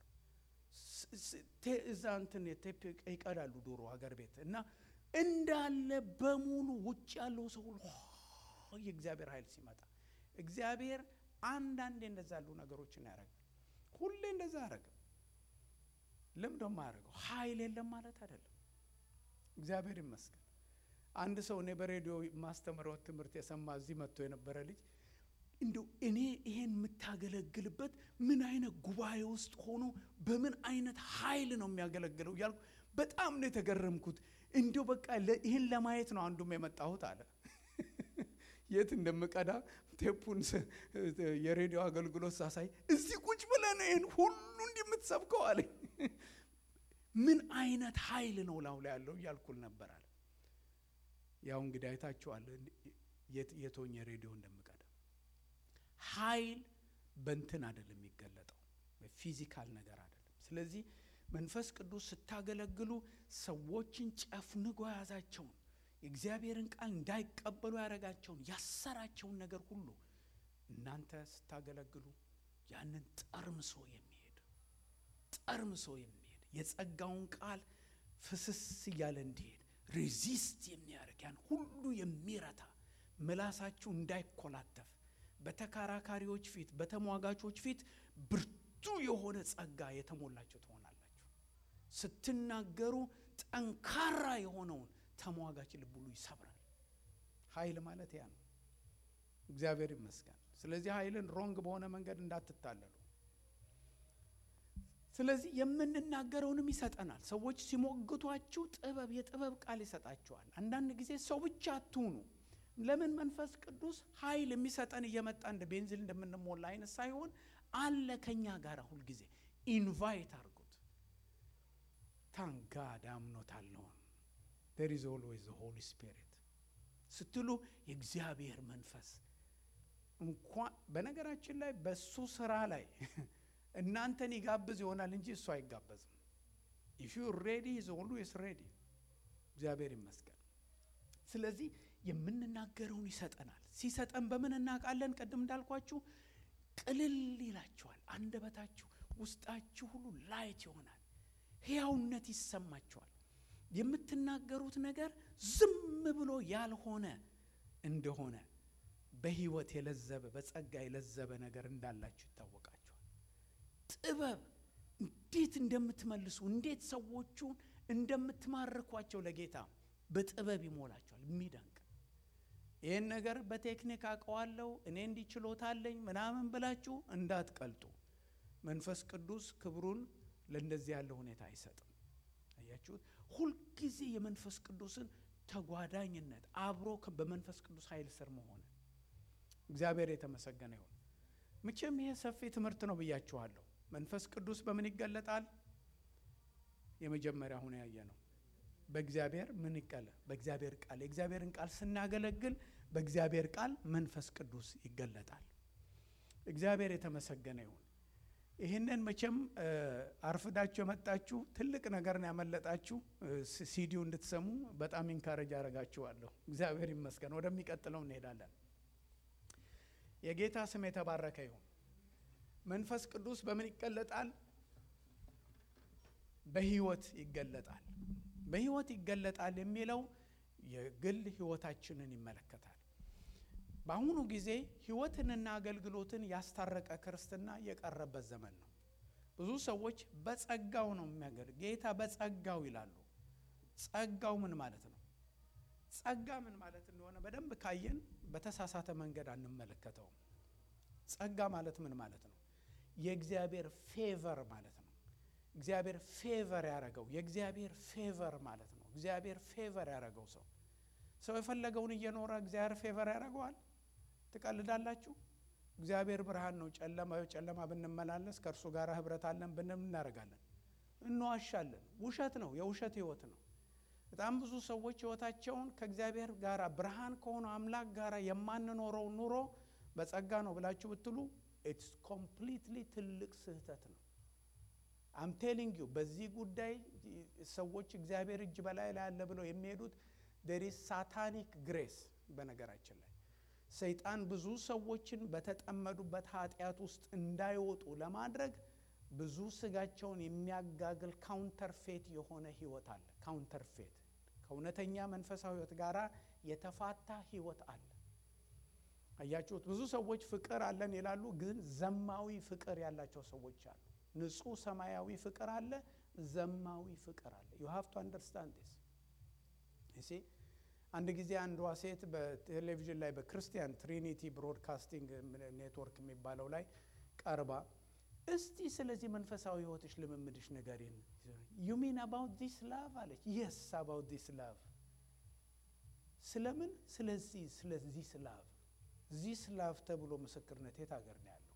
እዛ እንትን ቴፕ ይቀዳሉ ዶሮ ሀገር ቤት እና እንዳለ በሙሉ ውጭ ያለው ሰው ሁሉ የእግዚአብሔር ኃይል ሲመጣ እግዚአብሔር አንዳንዴ እንደዛ ያሉ ነገሮችን ያደርጋል። ሁሌ እንደዛ ያደረገ ልምዶ ማያደርገው ኃይል የለም ማለት አይደለም። እግዚአብሔር ይመስገን። አንድ ሰው እኔ በሬዲዮ ማስተምረው ትምህርት የሰማ እዚህ መጥቶ የነበረ ልጅ እንዲሁ እኔ ይሄን የምታገለግልበት ምን አይነት ጉባኤ ውስጥ ሆኖ በምን አይነት ኃይል ነው የሚያገለግለው እያልኩ በጣም ነው የተገረምኩት። እንዲሁ በቃ ይህን ለማየት ነው አንዱም የመጣሁት አለ። የት እንደምቀዳ ቴፑን የሬዲዮ አገልግሎት ሳሳይ እዚህ ቁጭ ብለህ ነው ይህን ሁሉ እንዲህ የምትሰብከው አለኝ። ምን አይነት ኃይል ነው ላው ላይ ያለው እያልኩል ነበር አለ። ያው እንግዲህ አይታችኋል የቶኝ ሬዲዮ እንደምቀዳ ኃይል በንትን አይደለም የሚገለጠው በፊዚካል ነገር አይደለም። ስለዚህ መንፈስ ቅዱስ ስታገለግሉ ሰዎችን ጨፍንጎ የያዛቸውን የእግዚአብሔርን ቃል እንዳይቀበሉ ያደረጋቸውን ያሰራቸውን ነገር ሁሉ እናንተ ስታገለግሉ ያንን ጠርምሶ የሚሄድ ጠርምሶ የሚሄድ የጸጋውን ቃል ፍስስ እያለ እንዲሄድ ሬዚስት የሚያደርግ ያን ሁሉ የሚረታ ምላሳችሁ እንዳይኮላተፍ በተከራካሪዎች ፊት በተሟጋቾች ፊት ብርቱ የሆነ ጸጋ የተሞላቸው ትሆናላችሁ። ስትናገሩ ጠንካራ የሆነውን ተሟጋች ልብ ሁሉ ይሰብራል። ኃይል ማለት ያ ነው። እግዚአብሔር ይመስገን። ስለዚህ ኃይልን ሮንግ በሆነ መንገድ እንዳትታለሉ። ስለዚህ የምንናገረውንም ይሰጠናል። ሰዎች ሲሞግቷችሁ ጥበብ የጥበብ ቃል ይሰጣችኋል። አንዳንድ ጊዜ ሰው ብቻ አትሁኑ። ለምን መንፈስ ቅዱስ ኃይል የሚሰጠን እየመጣ እንደ ቤንዚል እንደምንሞላ አይነት ሳይሆን አለ ከኛ ጋር ሁልጊዜ ኢንቫይት አድርጉት። ታንጋድ አምኖታለሁን ዴር ኢዝ ኦልዌይዝ ዘ ሆሊ ስፒሪት ስትሉ የእግዚአብሔር መንፈስ እንኳን በነገራችን ላይ በሱ ስራ ላይ እናንተን ይጋብዝ ይሆናል እንጂ እሱ አይጋበዝም። ኢፍ ዩ ሬዲ ኢዝ ኦልዌይስ ሬዲ። እግዚአብሔር ይመስገን። ስለዚህ የምንናገረውን ይሰጠናል። ሲሰጠን በምን እናውቃለን? ቅድም እንዳልኳችሁ ቅልል ይላችኋል። አንደበታችሁ፣ ውስጣችሁ ሁሉ ላይት ይሆናል። ሕያውነት ይሰማችኋል። የምትናገሩት ነገር ዝም ብሎ ያልሆነ እንደሆነ በሕይወት የለዘበ በጸጋ የለዘበ ነገር እንዳላችሁ ይታወቃችኋል። ጥበብ እንዴት እንደምትመልሱ እንዴት ሰዎቹን እንደምትማርኳቸው ለጌታ በጥበብ ይሞላቸዋል። የሚደንቅ ይህን ነገር በቴክኒክ አውቀዋለሁ እኔ እንዲህ ችሎታ አለኝ ምናምን ብላችሁ እንዳትቀልጡ። መንፈስ ቅዱስ ክብሩን ለእንደዚህ ያለ ሁኔታ አይሰጥም። አያችሁት? ሁልጊዜ የመንፈስ ቅዱስን ተጓዳኝነት አብሮ በመንፈስ ቅዱስ ኃይል ስር መሆን እግዚአብሔር የተመሰገነ ይሁን። መቼም ይሄ ሰፊ ትምህርት ነው ብያችኋለሁ። መንፈስ ቅዱስ በምን ይገለጣል? የመጀመሪያ ሁነ ያየ ነው በእግዚአብሔር ምን ይቀለ በእግዚአብሔር ቃል የእግዚአብሔርን ቃል ስናገለግል በእግዚአብሔር ቃል መንፈስ ቅዱስ ይገለጣል። እግዚአብሔር የተመሰገነ ይሁን። ይህንን መቼም አርፍዳችሁ የመጣችሁ ትልቅ ነገርን ያመለጣችሁ ሲዲው እንድትሰሙ በጣም ኢንካረጅ አረጋችኋለሁ። እግዚአብሔር ይመስገን። ወደሚቀጥለው እንሄዳለን። የጌታ ስም የተባረከ ይሁን። መንፈስ ቅዱስ በምን ይገለጣል? በህይወት ይገለጣል። በህይወት ይገለጣል የሚለው የግል ህይወታችንን ይመለከታል። በአሁኑ ጊዜ ህይወትንና አገልግሎትን ያስታረቀ ክርስትና የቀረበት ዘመን ነው። ብዙ ሰዎች በጸጋው ነው የሚያገል ጌታ በጸጋው ይላሉ። ጸጋው ምን ማለት ነው? ጸጋ ምን ማለት እንደሆነ በደንብ ካየን በተሳሳተ መንገድ አንመለከተውም። ጸጋ ማለት ምን ማለት ነው? የእግዚአብሔር ፌቨር ማለት ነው። እግዚአብሔር ፌቨር ያደረገው የእግዚአብሔር ፌቨር ማለት ነው። እግዚአብሔር ፌቨር ያደረገው ሰው ሰው የፈለገውን እየኖረ እግዚአብሔር ፌቨር ያደረገዋል? ትቀልዳላችሁ? እግዚአብሔር ብርሃን ነው። ጨለማ ጨለማ ብንመላለስ ከእርሱ ጋር ህብረት አለን ብንም እናደርጋለን፣ እንዋሻለን። ውሸት ነው። የውሸት ህይወት ነው። በጣም ብዙ ሰዎች ህይወታቸውን ከእግዚአብሔር ጋር ብርሃን ከሆነ አምላክ ጋር የማንኖረው ኑሮ በጸጋ ነው ብላችሁ ብትሉ ኢትስ ኮምፕሊትሊ ትልቅ ስህተት ነው። አም ቴሊንግ ዩ በዚህ ጉዳይ ሰዎች እግዚአብሔር እጅ በላይ ላይ አለ ብለው የሚሄዱት ዴር ኢዝ ሳታኒክ ግሬስ። በነገራችን ላይ ሰይጣን ብዙ ሰዎችን በተጠመዱበት ኃጢአት ውስጥ እንዳይወጡ ለማድረግ ብዙ ስጋቸውን የሚያጋግል ካውንተርፌት የሆነ ህይወት አለ። ካውንተርፌት ከእውነተኛ መንፈሳዊ ህይወት ጋር የተፋታ ህይወት አለ። አያችሁት? ብዙ ሰዎች ፍቅር አለን ይላሉ፣ ግን ዘማዊ ፍቅር ያላቸው ሰዎች አሉ። ንጹህ ሰማያዊ ፍቅር አለ፣ ዘማዊ ፍቅር አለ። ዩ ሃቭ ቱ አንደርስታንድ ዲስ እሺ። አንድ ጊዜ አንዷ ሴት በቴሌቪዥን ላይ በክርስቲያን ትሪኒቲ ብሮድካስቲንግ ኔትወርክ የሚባለው ላይ ቀርባ እስቲ ስለዚህ መንፈሳዊ ህይወትሽ ልምምድሽ ንገሪን። ዩ ሚን አባውት ዲስ ላቭ አለች። የስ አባውት ዲስ ላቭ። ስለምን? ስለዚህ ስለዚህ ስላቭ ዚስ ላቭ ተብሎ ምስክርነት የት ሀገር ነው ያለው?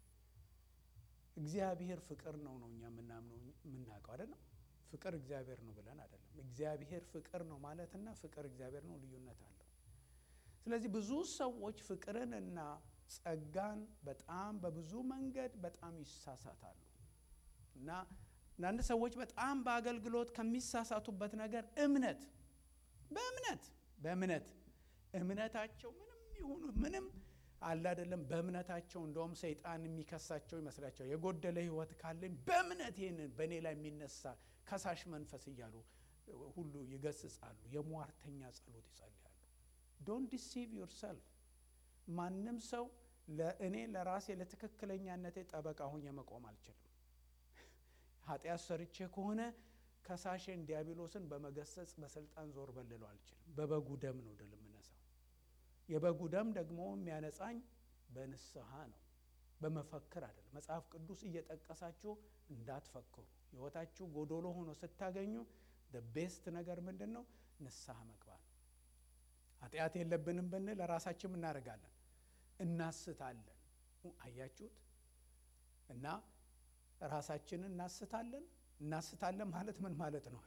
እግዚአብሔር ፍቅር ነው ነው እኛ የምናምነው የምናውቀው አይደለም። ፍቅር እግዚአብሔር ነው ብለን አይደለም። እግዚአብሔር ፍቅር ነው ማለትና ፍቅር እግዚአብሔር ነው ልዩነት አለው። ስለዚህ ብዙ ሰዎች ፍቅርን እና ጸጋን በጣም በብዙ መንገድ በጣም ይሳሳታሉ እና አንዳንድ ሰዎች በጣም በአገልግሎት ከሚሳሳቱበት ነገር እምነት በእምነት በእምነት እምነታቸው ምንም ይሁኑ ምንም አለ አይደለም። በእምነታቸው እንደውም ሰይጣን የሚከሳቸው ይመስላቸው የጎደለ ህይወት ካለኝ በእምነት ይህንን በእኔ ላይ የሚነሳ ከሳሽ መንፈስ እያሉ ሁሉ ይገስጻሉ። የሟርተኛ ጸሎት ይጸልያሉ። ዶንት ዲሲቭ ዮርሰልፍ ማንም ሰው ለእኔ ለራሴ ለትክክለኛነቴ ጠበቃ ሆኜ መቆም አልችልም። ኃጢአት ሰርቼ ከሆነ ከሳሽን ዲያብሎስን በመገሰጽ በስልጣን ዞር በልለው አልችልም። በበጉ ደም ነው ድል የምነሳው። የበጉ ደም ደግሞ የሚያነጻኝ በንስሐ ነው፣ በመፈክር አይደለም። መጽሐፍ ቅዱስ እየጠቀሳችሁ እንዳትፈክሩ። ህይወታችሁ ጎዶሎ ሆኖ ስታገኙ ቤስት ነገር ምንድን ነው? ንስሐ መግባት ነው። ኃጢአት የለብንም ብንል ለራሳችን እናደርጋለን እናስታለን። አያችሁት? እና ራሳችንን እናስታለን። እናስታለን ማለት ምን ማለት ነው?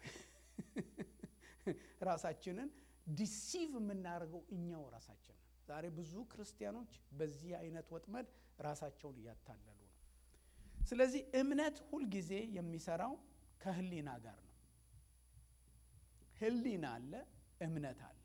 ራሳችንን ዲሲቭ የምናደርገው እኛው ራሳችንን። ዛሬ ብዙ ክርስቲያኖች በዚህ አይነት ወጥመድ ራሳቸውን እያታለሉ ነው። ስለዚህ እምነት ሁልጊዜ የሚሰራው ከህሊና ጋር ነው። ህሊና አለ፣ እምነት አለ።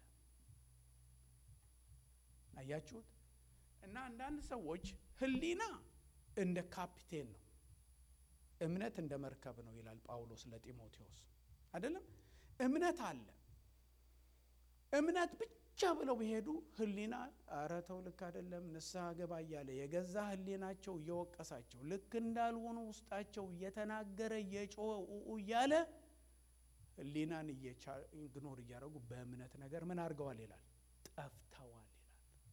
አያችሁት? እና አንዳንድ ሰዎች ህሊና እንደ ካፒቴን ነው፣ እምነት እንደ መርከብ ነው ይላል ጳውሎስ ለጢሞቴዎስ። አይደለም እምነት አለ። እምነት ብቻ ብለው ቢሄዱ ህሊና ኧረ ተው ልክ አይደለም ንስሐ ገባ እያለ የገዛ ህሊናቸው እየወቀሳቸው ልክ እንዳልሆኑ ውስጣቸው እየተናገረ እየጮኸ እያለ ህሊናን ኢግኖር እያደረጉ በእምነት ነገር ምን አድርገዋል ይላል ጠፍተዋል ይላል።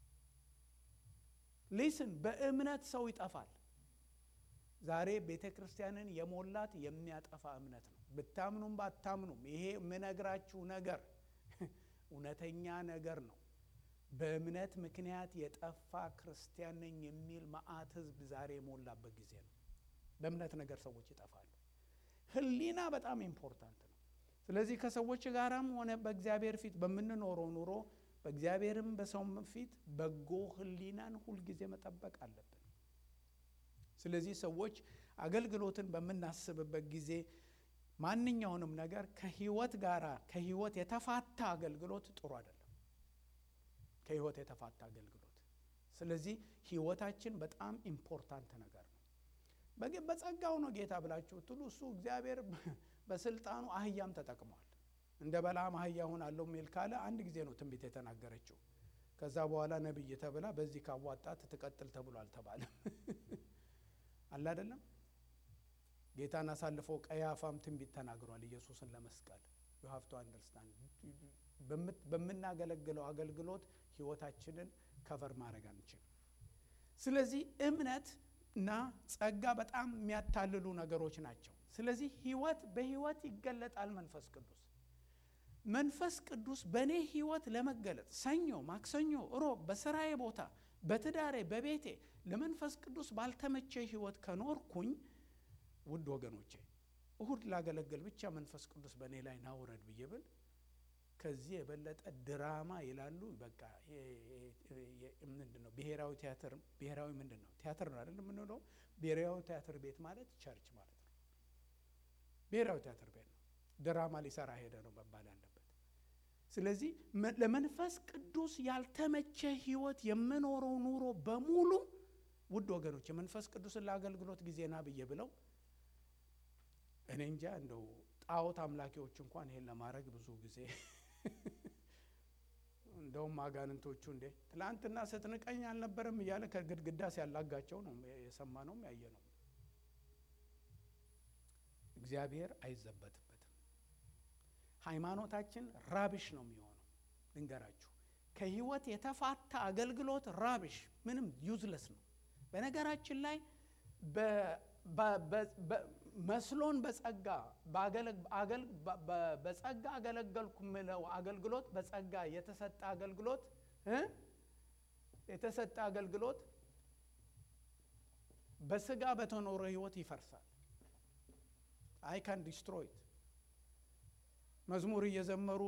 ሊስን በእምነት ሰው ይጠፋል። ዛሬ ቤተ ክርስቲያንን የሞላት የሚያጠፋ እምነት ነው። ብታምኑም ባታምኑም ይሄ የምነግራችሁ ነገር እውነተኛ ነገር ነው። በእምነት ምክንያት የጠፋ ክርስቲያን ነኝ የሚል መዓት ህዝብ ዛሬ የሞላበት ጊዜ ነው። በእምነት ነገር ሰዎች ይጠፋሉ። ህሊና በጣም ኢምፖርታንት ነው። ስለዚህ ከሰዎች ጋራም ሆነ በእግዚአብሔር ፊት በምንኖረው ኑሮ በእግዚአብሔርም በሰውም ፊት በጎ ህሊናን ሁልጊዜ መጠበቅ አለብን። ስለዚህ ሰዎች አገልግሎትን በምናስብበት ጊዜ ማንኛውንም ነገር ከህይወት ጋር ከህይወት የተፋታ አገልግሎት ጥሩ አይደለም። ከህይወት የተፋታ አገልግሎት። ስለዚህ ህይወታችን በጣም ኢምፖርታንት ነገር ነው። በጸጋው ነው ጌታ ብላችሁ ትሉ እሱ እግዚአብሔር በስልጣኑ አህያም ተጠቅሟል። እንደ በለዓም አህያ እሆናለሁ የሚል ካለ አንድ ጊዜ ነው ትንቢት የተናገረችው። ከዛ በኋላ ነቢይ ተብላ በዚህ ካዋጣት ትቀጥል ተብሎ አልተባለም። አለ አይደለም ጌታን አሳልፎ ቀያፋም ትንቢት ተናግሯል ኢየሱስን ለመስቀል ዩ ሃቭ ቱ አንደርስታንድ በምናገለግለው አገልግሎት ህይወታችንን ከቨር ማድረግ አንችልም ስለዚህ እምነት እና ጸጋ በጣም የሚያታልሉ ነገሮች ናቸው ስለዚህ ህይወት በህይወት ይገለጣል መንፈስ ቅዱስ መንፈስ ቅዱስ በእኔ ህይወት ለመገለጥ ሰኞ ማክሰኞ እሮብ በስራዬ ቦታ በትዳሬ በቤቴ ለመንፈስ ቅዱስ ባልተመቸ ህይወት ከኖርኩኝ ውድ ወገኖቼ እሁድ ላገለግል ብቻ መንፈስ ቅዱስ በእኔ ላይ ናውረድ ብዬ ብል ከዚህ የበለጠ ድራማ ይላሉ። በቃ ምንድን ነው ብሔራዊ ቲያትር ብሔራዊ ምንድን ነው ቲያትር ነው አይደል የምንለው። ብሔራዊ ቲያትር ቤት ማለት ቸርች ማለት ነው። ብሔራዊ ቲያትር ቤት ነው። ድራማ ሊሰራ ሄደ ነው መባል ያለበት። ስለዚህ ለመንፈስ ቅዱስ ያልተመቸ ህይወት የምኖረው ኑሮ በሙሉ ውድ ወገኖች የመንፈስ ቅዱስን ለአገልግሎት ጊዜና ብዬ ብለው እኔ እንጃ እንደው ጣዖት አምላኪዎች እንኳን ይሄን ለማድረግ ብዙ ጊዜ እንደውም አጋንንቶቹ እንዴ ትላንትና ስትንቀኝ አልነበረም እያለ ከግድግዳ ሲያላጋቸው ነው የሰማነውም ያየ ነው። እግዚአብሔር አይዘበትበትም። ሃይማኖታችን ራብሽ ነው የሚሆነው። ልንገራችሁ፣ ከህይወት የተፋታ አገልግሎት ራብሽ፣ ምንም ዩዝለስ ነው። በነገራችን ላይ መስሎን በጸጋ በጸጋ አገለገልኩ ምለው አገልግሎት በጸጋ የተሰጠ አገልግሎት የተሰጠ አገልግሎት በስጋ በተኖረ ህይወት ይፈርሳል። አይ ካን ዲስትሮይት መዝሙር እየዘመሩ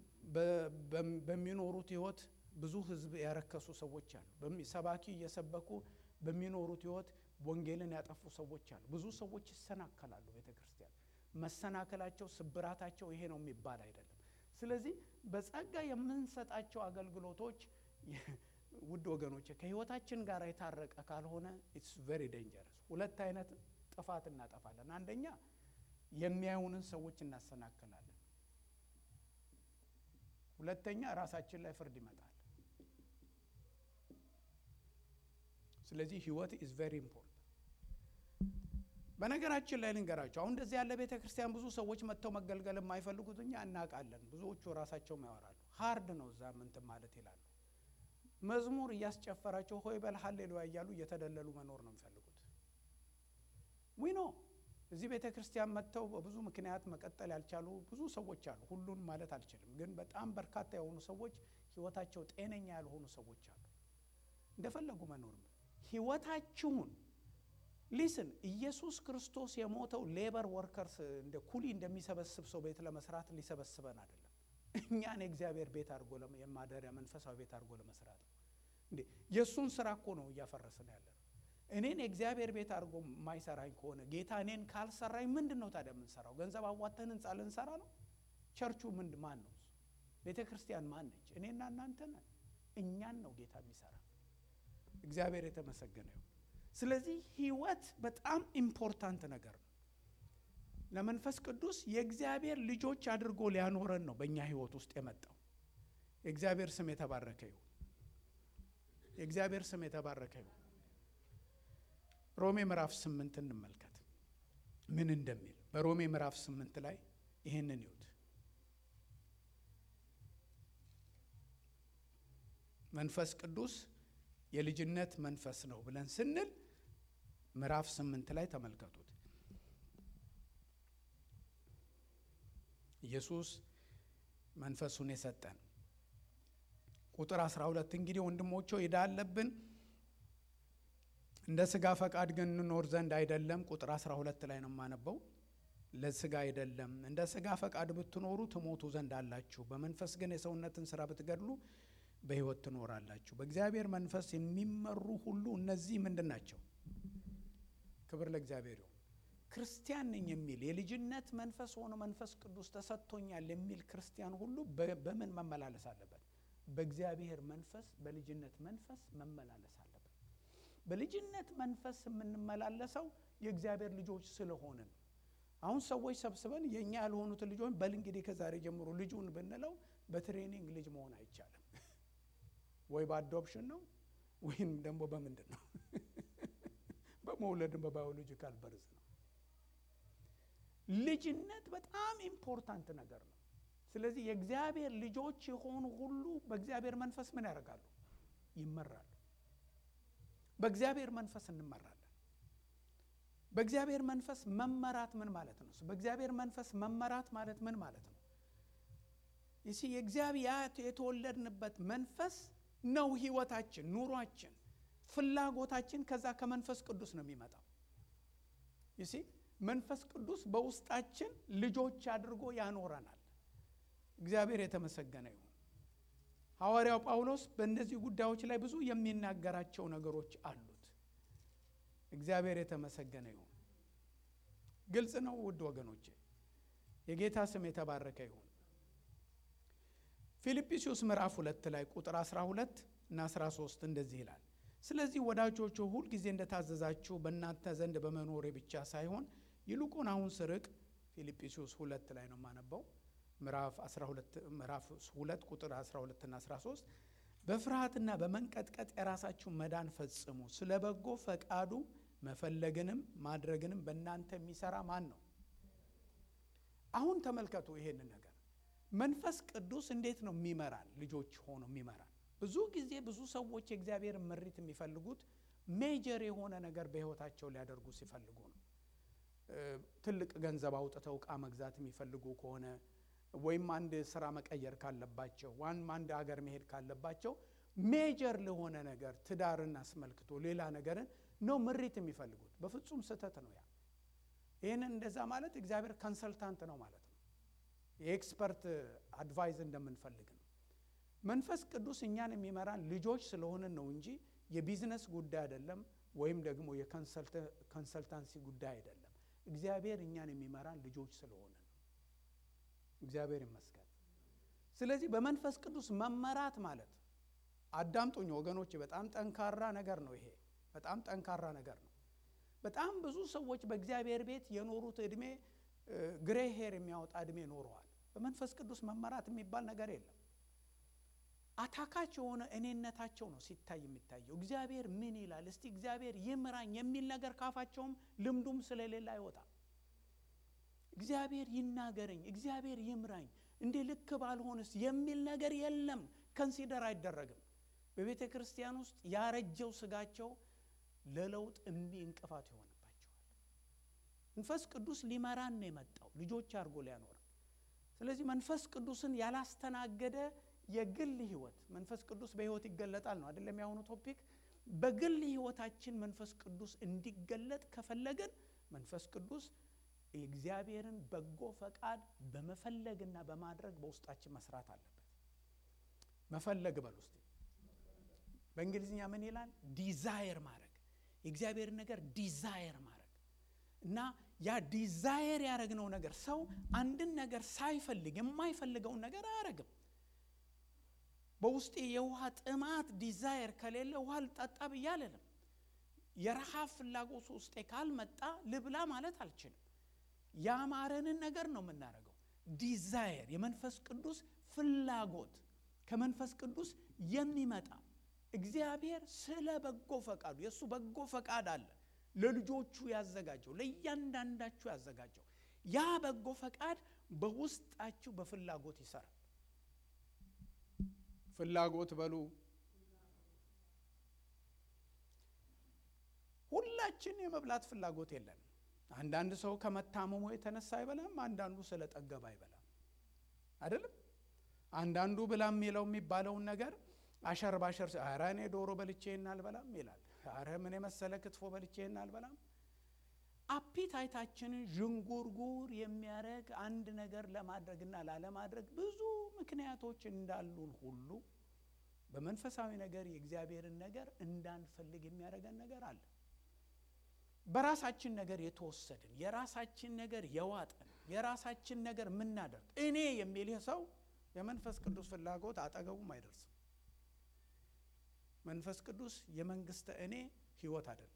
በሚኖሩት ህይወት ብዙ ህዝብ ያረከሱ ሰዎች አሉ። ሰባኪ እየሰበኩ በሚኖሩት ህይወት ወንጌልን ያጠፉ ሰዎች አሉ። ብዙ ሰዎች ይሰናከላሉ። ቤተ ክርስቲያን መሰናከላቸው፣ ስብራታቸው ይሄ ነው የሚባል አይደለም። ስለዚህ በጸጋ የምንሰጣቸው አገልግሎቶች ውድ ወገኖች ከህይወታችን ጋር የታረቀ ካልሆነ ኢትስ ቬሪ ዴንጀረስ። ሁለት አይነት ጥፋት እናጠፋለን። አንደኛ የሚያዩንን ሰዎች እናሰናክላለን። ሁለተኛ ራሳችን ላይ ፍርድ ይመጣል። ስለዚህ ህይወት ኢዝ ቬሪ ኢምፖርታንት። በነገራችን ላይ ልንገራቸው፣ አሁን እንደዚህ ያለ ቤተ ክርስቲያን ብዙ ሰዎች መጥተው መገልገል የማይፈልጉት እኛ እናውቃለን። ብዙዎቹ ራሳቸውም ያወራሉ። ሀርድ ነው እዛ ምንትን ማለት ይላሉ። መዝሙር እያስጨፈራቸው ሆይ በል ሀሌሉያ እያሉ እየተደለሉ መኖር ነው የሚፈልጉት። ዊኖ እዚህ ቤተ ክርስቲያን መጥተው በብዙ ምክንያት መቀጠል ያልቻሉ ብዙ ሰዎች አሉ። ሁሉን ማለት አልችልም፣ ግን በጣም በርካታ የሆኑ ሰዎች ህይወታቸው ጤነኛ ያልሆኑ ሰዎች አሉ። እንደፈለጉ መኖር ህይወታችሁን ሊስን ኢየሱስ ክርስቶስ የሞተው ሌበር ወርከርስ እንደ ኩሊ እንደሚሰበስብ ሰው ቤት ለመስራት ሊሰበስበን አይደለም። እኛን የእግዚአብሔር ቤት አድርጎ የማደሪያ መንፈሳዊ ቤት አድርጎ ለመስራት ነው። እንዴ የእሱን ስራ እኮ ነው እያፈረስን ያለ ነው። እኔን የእግዚአብሔር ቤት አድርጎ የማይሰራኝ ከሆነ ጌታ እኔን ካልሰራኝ ምንድን ነው ታዲያ የምንሰራው? ገንዘብ አዋተን ህንፃ ልንሰራ ነው? ቸርቹ ምንድ ማን ነው? ቤተ ክርስቲያን ማን ነች? እኔና እናንተ ነን። እኛን ነው ጌታ የሚሰራ። እግዚአብሔር የተመሰገነ ይሁን። ስለዚህ ህይወት በጣም ኢምፖርታንት ነገር ነው። ለመንፈስ ቅዱስ የእግዚአብሔር ልጆች አድርጎ ሊያኖረን ነው በእኛ ህይወት ውስጥ የመጣው። የእግዚአብሔር ስም የተባረከ ይሁን። የእግዚአብሔር ስም የተባረከ ይሁን። ሮሜ ምዕራፍ ስምንት እንመልከት ምን እንደሚል። በሮሜ ምዕራፍ ስምንት ላይ ይህንን ይሁት መንፈስ ቅዱስ የልጅነት መንፈስ ነው ብለን ስንል ምዕራፍ ስምንት ላይ ተመልከቱት። ኢየሱስ መንፈሱን የሰጠን ቁጥር 12 እንግዲህ ወንድሞቼ ዕዳ አለብን እንደ ስጋ ፈቃድ ግን እንኖር ዘንድ አይደለም። ቁጥር 12 ላይ ነው የማነበው። ለስጋ አይደለም፣ እንደ ስጋ ፈቃድ ብትኖሩ ትሞቱ ዘንድ አላችሁ። በመንፈስ ግን የሰውነትን ስራ ብትገድሉ በሕይወት ትኖራላችሁ። በእግዚአብሔር መንፈስ የሚመሩ ሁሉ እነዚህ ምንድን ናቸው? ክብር ለእግዚአብሔር ይሁን። ክርስቲያን ነኝ የሚል የልጅነት መንፈስ ሆኖ መንፈስ ቅዱስ ተሰጥቶኛል የሚል ክርስቲያን ሁሉ በምን መመላለስ አለበት? በእግዚአብሔር መንፈስ በልጅነት መንፈስ መመላለስ አለበት። በልጅነት መንፈስ የምንመላለሰው የእግዚአብሔር ልጆች ስለሆንን ነው። አሁን ሰዎች ሰብስበን የእኛ ያልሆኑትን ልጆች በል እንግዲህ ከዛሬ ጀምሮ ልጁን ብንለው በትሬኒንግ ልጅ መሆን አይቻልም። ወይ በአዶፕሽን ነው ወይም ደግሞ በምንድን ነው በመውለድን በባዮሎጂካል በርዝ ነው። ልጅነት በጣም ኢምፖርታንት ነገር ነው። ስለዚህ የእግዚአብሔር ልጆች የሆኑ ሁሉ በእግዚአብሔር መንፈስ ምን ያደርጋሉ? ይመራሉ። በእግዚአብሔር መንፈስ እንመራለን። በእግዚአብሔር መንፈስ መመራት ምን ማለት ነው? በእግዚአብሔር መንፈስ መመራት ማለት ምን ማለት ነው? ይሲ የእግዚአብሔር የተወለድንበት መንፈስ ነው ህይወታችን፣ ኑሯችን፣ ፍላጎታችን ከዛ ከመንፈስ ቅዱስ ነው የሚመጣው። ይሲ መንፈስ ቅዱስ በውስጣችን ልጆች አድርጎ ያኖረናል። እግዚአብሔር የተመሰገነ ይሁን። ሐዋርያው ጳውሎስ በእነዚህ ጉዳዮች ላይ ብዙ የሚናገራቸው ነገሮች አሉት። እግዚአብሔር የተመሰገነ ይሁን። ግልጽ ነው ውድ ወገኖቼ። የጌታ ስም የተባረከ ይሁን። ፊልጵስዩስ ምዕራፍ ሁለት ላይ ቁጥር 12 እና 13 እንደዚህ ይላል። ስለዚህ ወዳጆቹ ሁል ጊዜ እንደታዘዛችሁ በእናንተ ዘንድ በመኖሬ ብቻ ሳይሆን ይልቁን አሁን ስርቅ ፊልጵስዩስ ሁለት ላይ ነው የማነበው ምዕራፍ 12 ምዕራፍ 2 ቁጥር 12 እና 13 በፍርሃትና በመንቀጥቀጥ የራሳችሁን መዳን ፈጽሙ፣ ስለ በጎ ፈቃዱ መፈለግንም ማድረግንም በእናንተ የሚሰራ ማን ነው? አሁን ተመልከቱ ይሄንን ነገር መንፈስ ቅዱስ እንዴት ነው የሚመራን? ልጆች ሆኖ የሚመራን። ብዙ ጊዜ ብዙ ሰዎች የእግዚአብሔር ምሪት የሚፈልጉት ሜጀር የሆነ ነገር በሕይወታቸው ሊያደርጉ ሲፈልጉ ነው። ትልቅ ገንዘብ አውጥተው ዕቃ መግዛት የሚፈልጉ ከሆነ ወይም አንድ ስራ መቀየር ካለባቸው ዋን አንድ ሀገር መሄድ ካለባቸው ሜጀር ለሆነ ነገር ትዳርን አስመልክቶ ሌላ ነገርን ነው ምሪት የሚፈልጉት። በፍጹም ስህተት ነው። ያ ይህንን እንደዛ ማለት እግዚአብሔር ኮንሰልታንት ነው ማለት ነው። የኤክስፐርት አድቫይዝ እንደምንፈልግ ነው። መንፈስ ቅዱስ እኛን የሚመራን ልጆች ስለሆንን ነው እንጂ የቢዝነስ ጉዳይ አይደለም፣ ወይም ደግሞ የኮንሰልታንሲ ጉዳይ አይደለም። እግዚአብሔር እኛን የሚመራን ልጆች ስለሆነ ነው። እግዚአብሔር ይመስገን። ስለዚህ በመንፈስ ቅዱስ መመራት ማለት አዳምጡኝ ወገኖች፣ በጣም ጠንካራ ነገር ነው። ይሄ በጣም ጠንካራ ነገር ነው። በጣም ብዙ ሰዎች በእግዚአብሔር ቤት የኖሩት እድሜ ግሬ ሄር የሚያወጣ እድሜ ኖረዋል። በመንፈስ ቅዱስ መመራት የሚባል ነገር የለም። አታካች የሆነ እኔነታቸው ነው ሲታይ የሚታየው። እግዚአብሔር ምን ይላል እስቲ እግዚአብሔር ይምራኝ የሚል ነገር ካፋቸውም ልምዱም ስለሌለ አይወጣም። እግዚአብሔር ይናገረኝ፣ እግዚአብሔር ይምራኝ፣ እንዴ ልክ ባልሆንስ የሚል ነገር የለም። ከንሲደር አይደረግም። በቤተ ክርስቲያን ውስጥ ያረጀው ስጋቸው ለለውጥ እምቢ እንቅፋት ይሆንባቸዋል። መንፈስ ቅዱስ ሊመራን ነው የመጣው ልጆች አድርጎ ሊያኖር። ስለዚህ መንፈስ ቅዱስን ያላስተናገደ የግል ህይወት መንፈስ ቅዱስ በህይወት ይገለጣል ነው አይደለም? ያሁኑ ቶፒክ በግል ህይወታችን መንፈስ ቅዱስ እንዲገለጥ ከፈለግን መንፈስ ቅዱስ የእግዚአብሔርን በጎ ፈቃድ በመፈለግና በማድረግ በውስጣችን መስራት አለበት። መፈለግ በል ውስጥ በእንግሊዝኛ ምን ይላል? ዲዛየር ማድረግ የእግዚአብሔርን ነገር ዲዛየር ማድረግ እና ያ ዲዛየር ያደረግነው ነገር ሰው አንድን ነገር ሳይፈልግ የማይፈልገውን ነገር አያደርግም። በውስጤ የውሃ ጥማት ዲዛየር ከሌለ ውሃ ልጠጣ ብዬ አልልም። የረሃብ ፍላጎት ውስጤ ካልመጣ ልብላ ማለት አልችልም። ያማረንን ነገር ነው የምናደርገው። ዲዛየር የመንፈስ ቅዱስ ፍላጎት ከመንፈስ ቅዱስ የሚመጣ እግዚአብሔር ስለ በጎ ፈቃዱ የእሱ በጎ ፈቃድ አለ ለልጆቹ ያዘጋጀው ለእያንዳንዳችሁ ያዘጋጀው ያ በጎ ፈቃድ በውስጣችሁ በፍላጎት ይሰራል። ፍላጎት በሉ ሁላችን የመብላት ፍላጎት የለንም። አንዳንድ ሰው ከመታመሙ የተነሳ አይበላም። አንዳንዱ ስለ ጠገብ አይበላም። አይደለም አንዳንዱ ብላ የሚለው የሚባለውን ነገር አሸር ባሸር ኧረ እኔ ዶሮ በልቼና አልበላም ይላል። ኧረ ምን የመሰለ ክትፎ በልቼና አልበላም። አፒታይታችንን ዥንጉርጉር የሚያደርግ አንድ ነገር ለማድረግና ላለማድረግ ብዙ ምክንያቶች እንዳሉን ሁሉ በመንፈሳዊ ነገር የእግዚአብሔርን ነገር እንዳንፈልግ የሚያደርገን ነገር አለ። በራሳችን ነገር የተወሰድን የራሳችን ነገር የዋጠን የራሳችን ነገር የምናደርግ እኔ የሚል ሰው የመንፈስ ቅዱስ ፍላጎት አጠገቡም አይደርስም። መንፈስ ቅዱስ የመንግስተ እኔ ህይወት አይደለም፣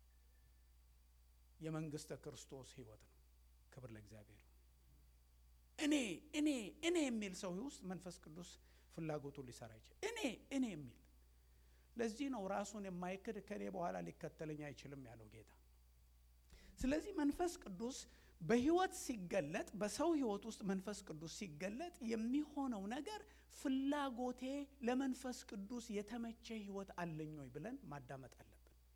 የመንግስተ ክርስቶስ ህይወት ነው። ክብር ለእግዚአብሔር። እኔ እኔ እኔ የሚል ሰው ውስጥ መንፈስ ቅዱስ ፍላጎቱን ሊሰራ ይችላል። እኔ እኔ የሚል ለዚህ ነው ራሱን የማይክድ ከእኔ በኋላ ሊከተለኝ አይችልም ያለው ጌታ። ስለዚህ መንፈስ ቅዱስ በህይወት ሲገለጥ በሰው ህይወት ውስጥ መንፈስ ቅዱስ ሲገለጥ የሚሆነው ነገር ፍላጎቴ ለመንፈስ ቅዱስ የተመቸ ህይወት አለኝ ወይ ብለን ማዳመጥ አለብን።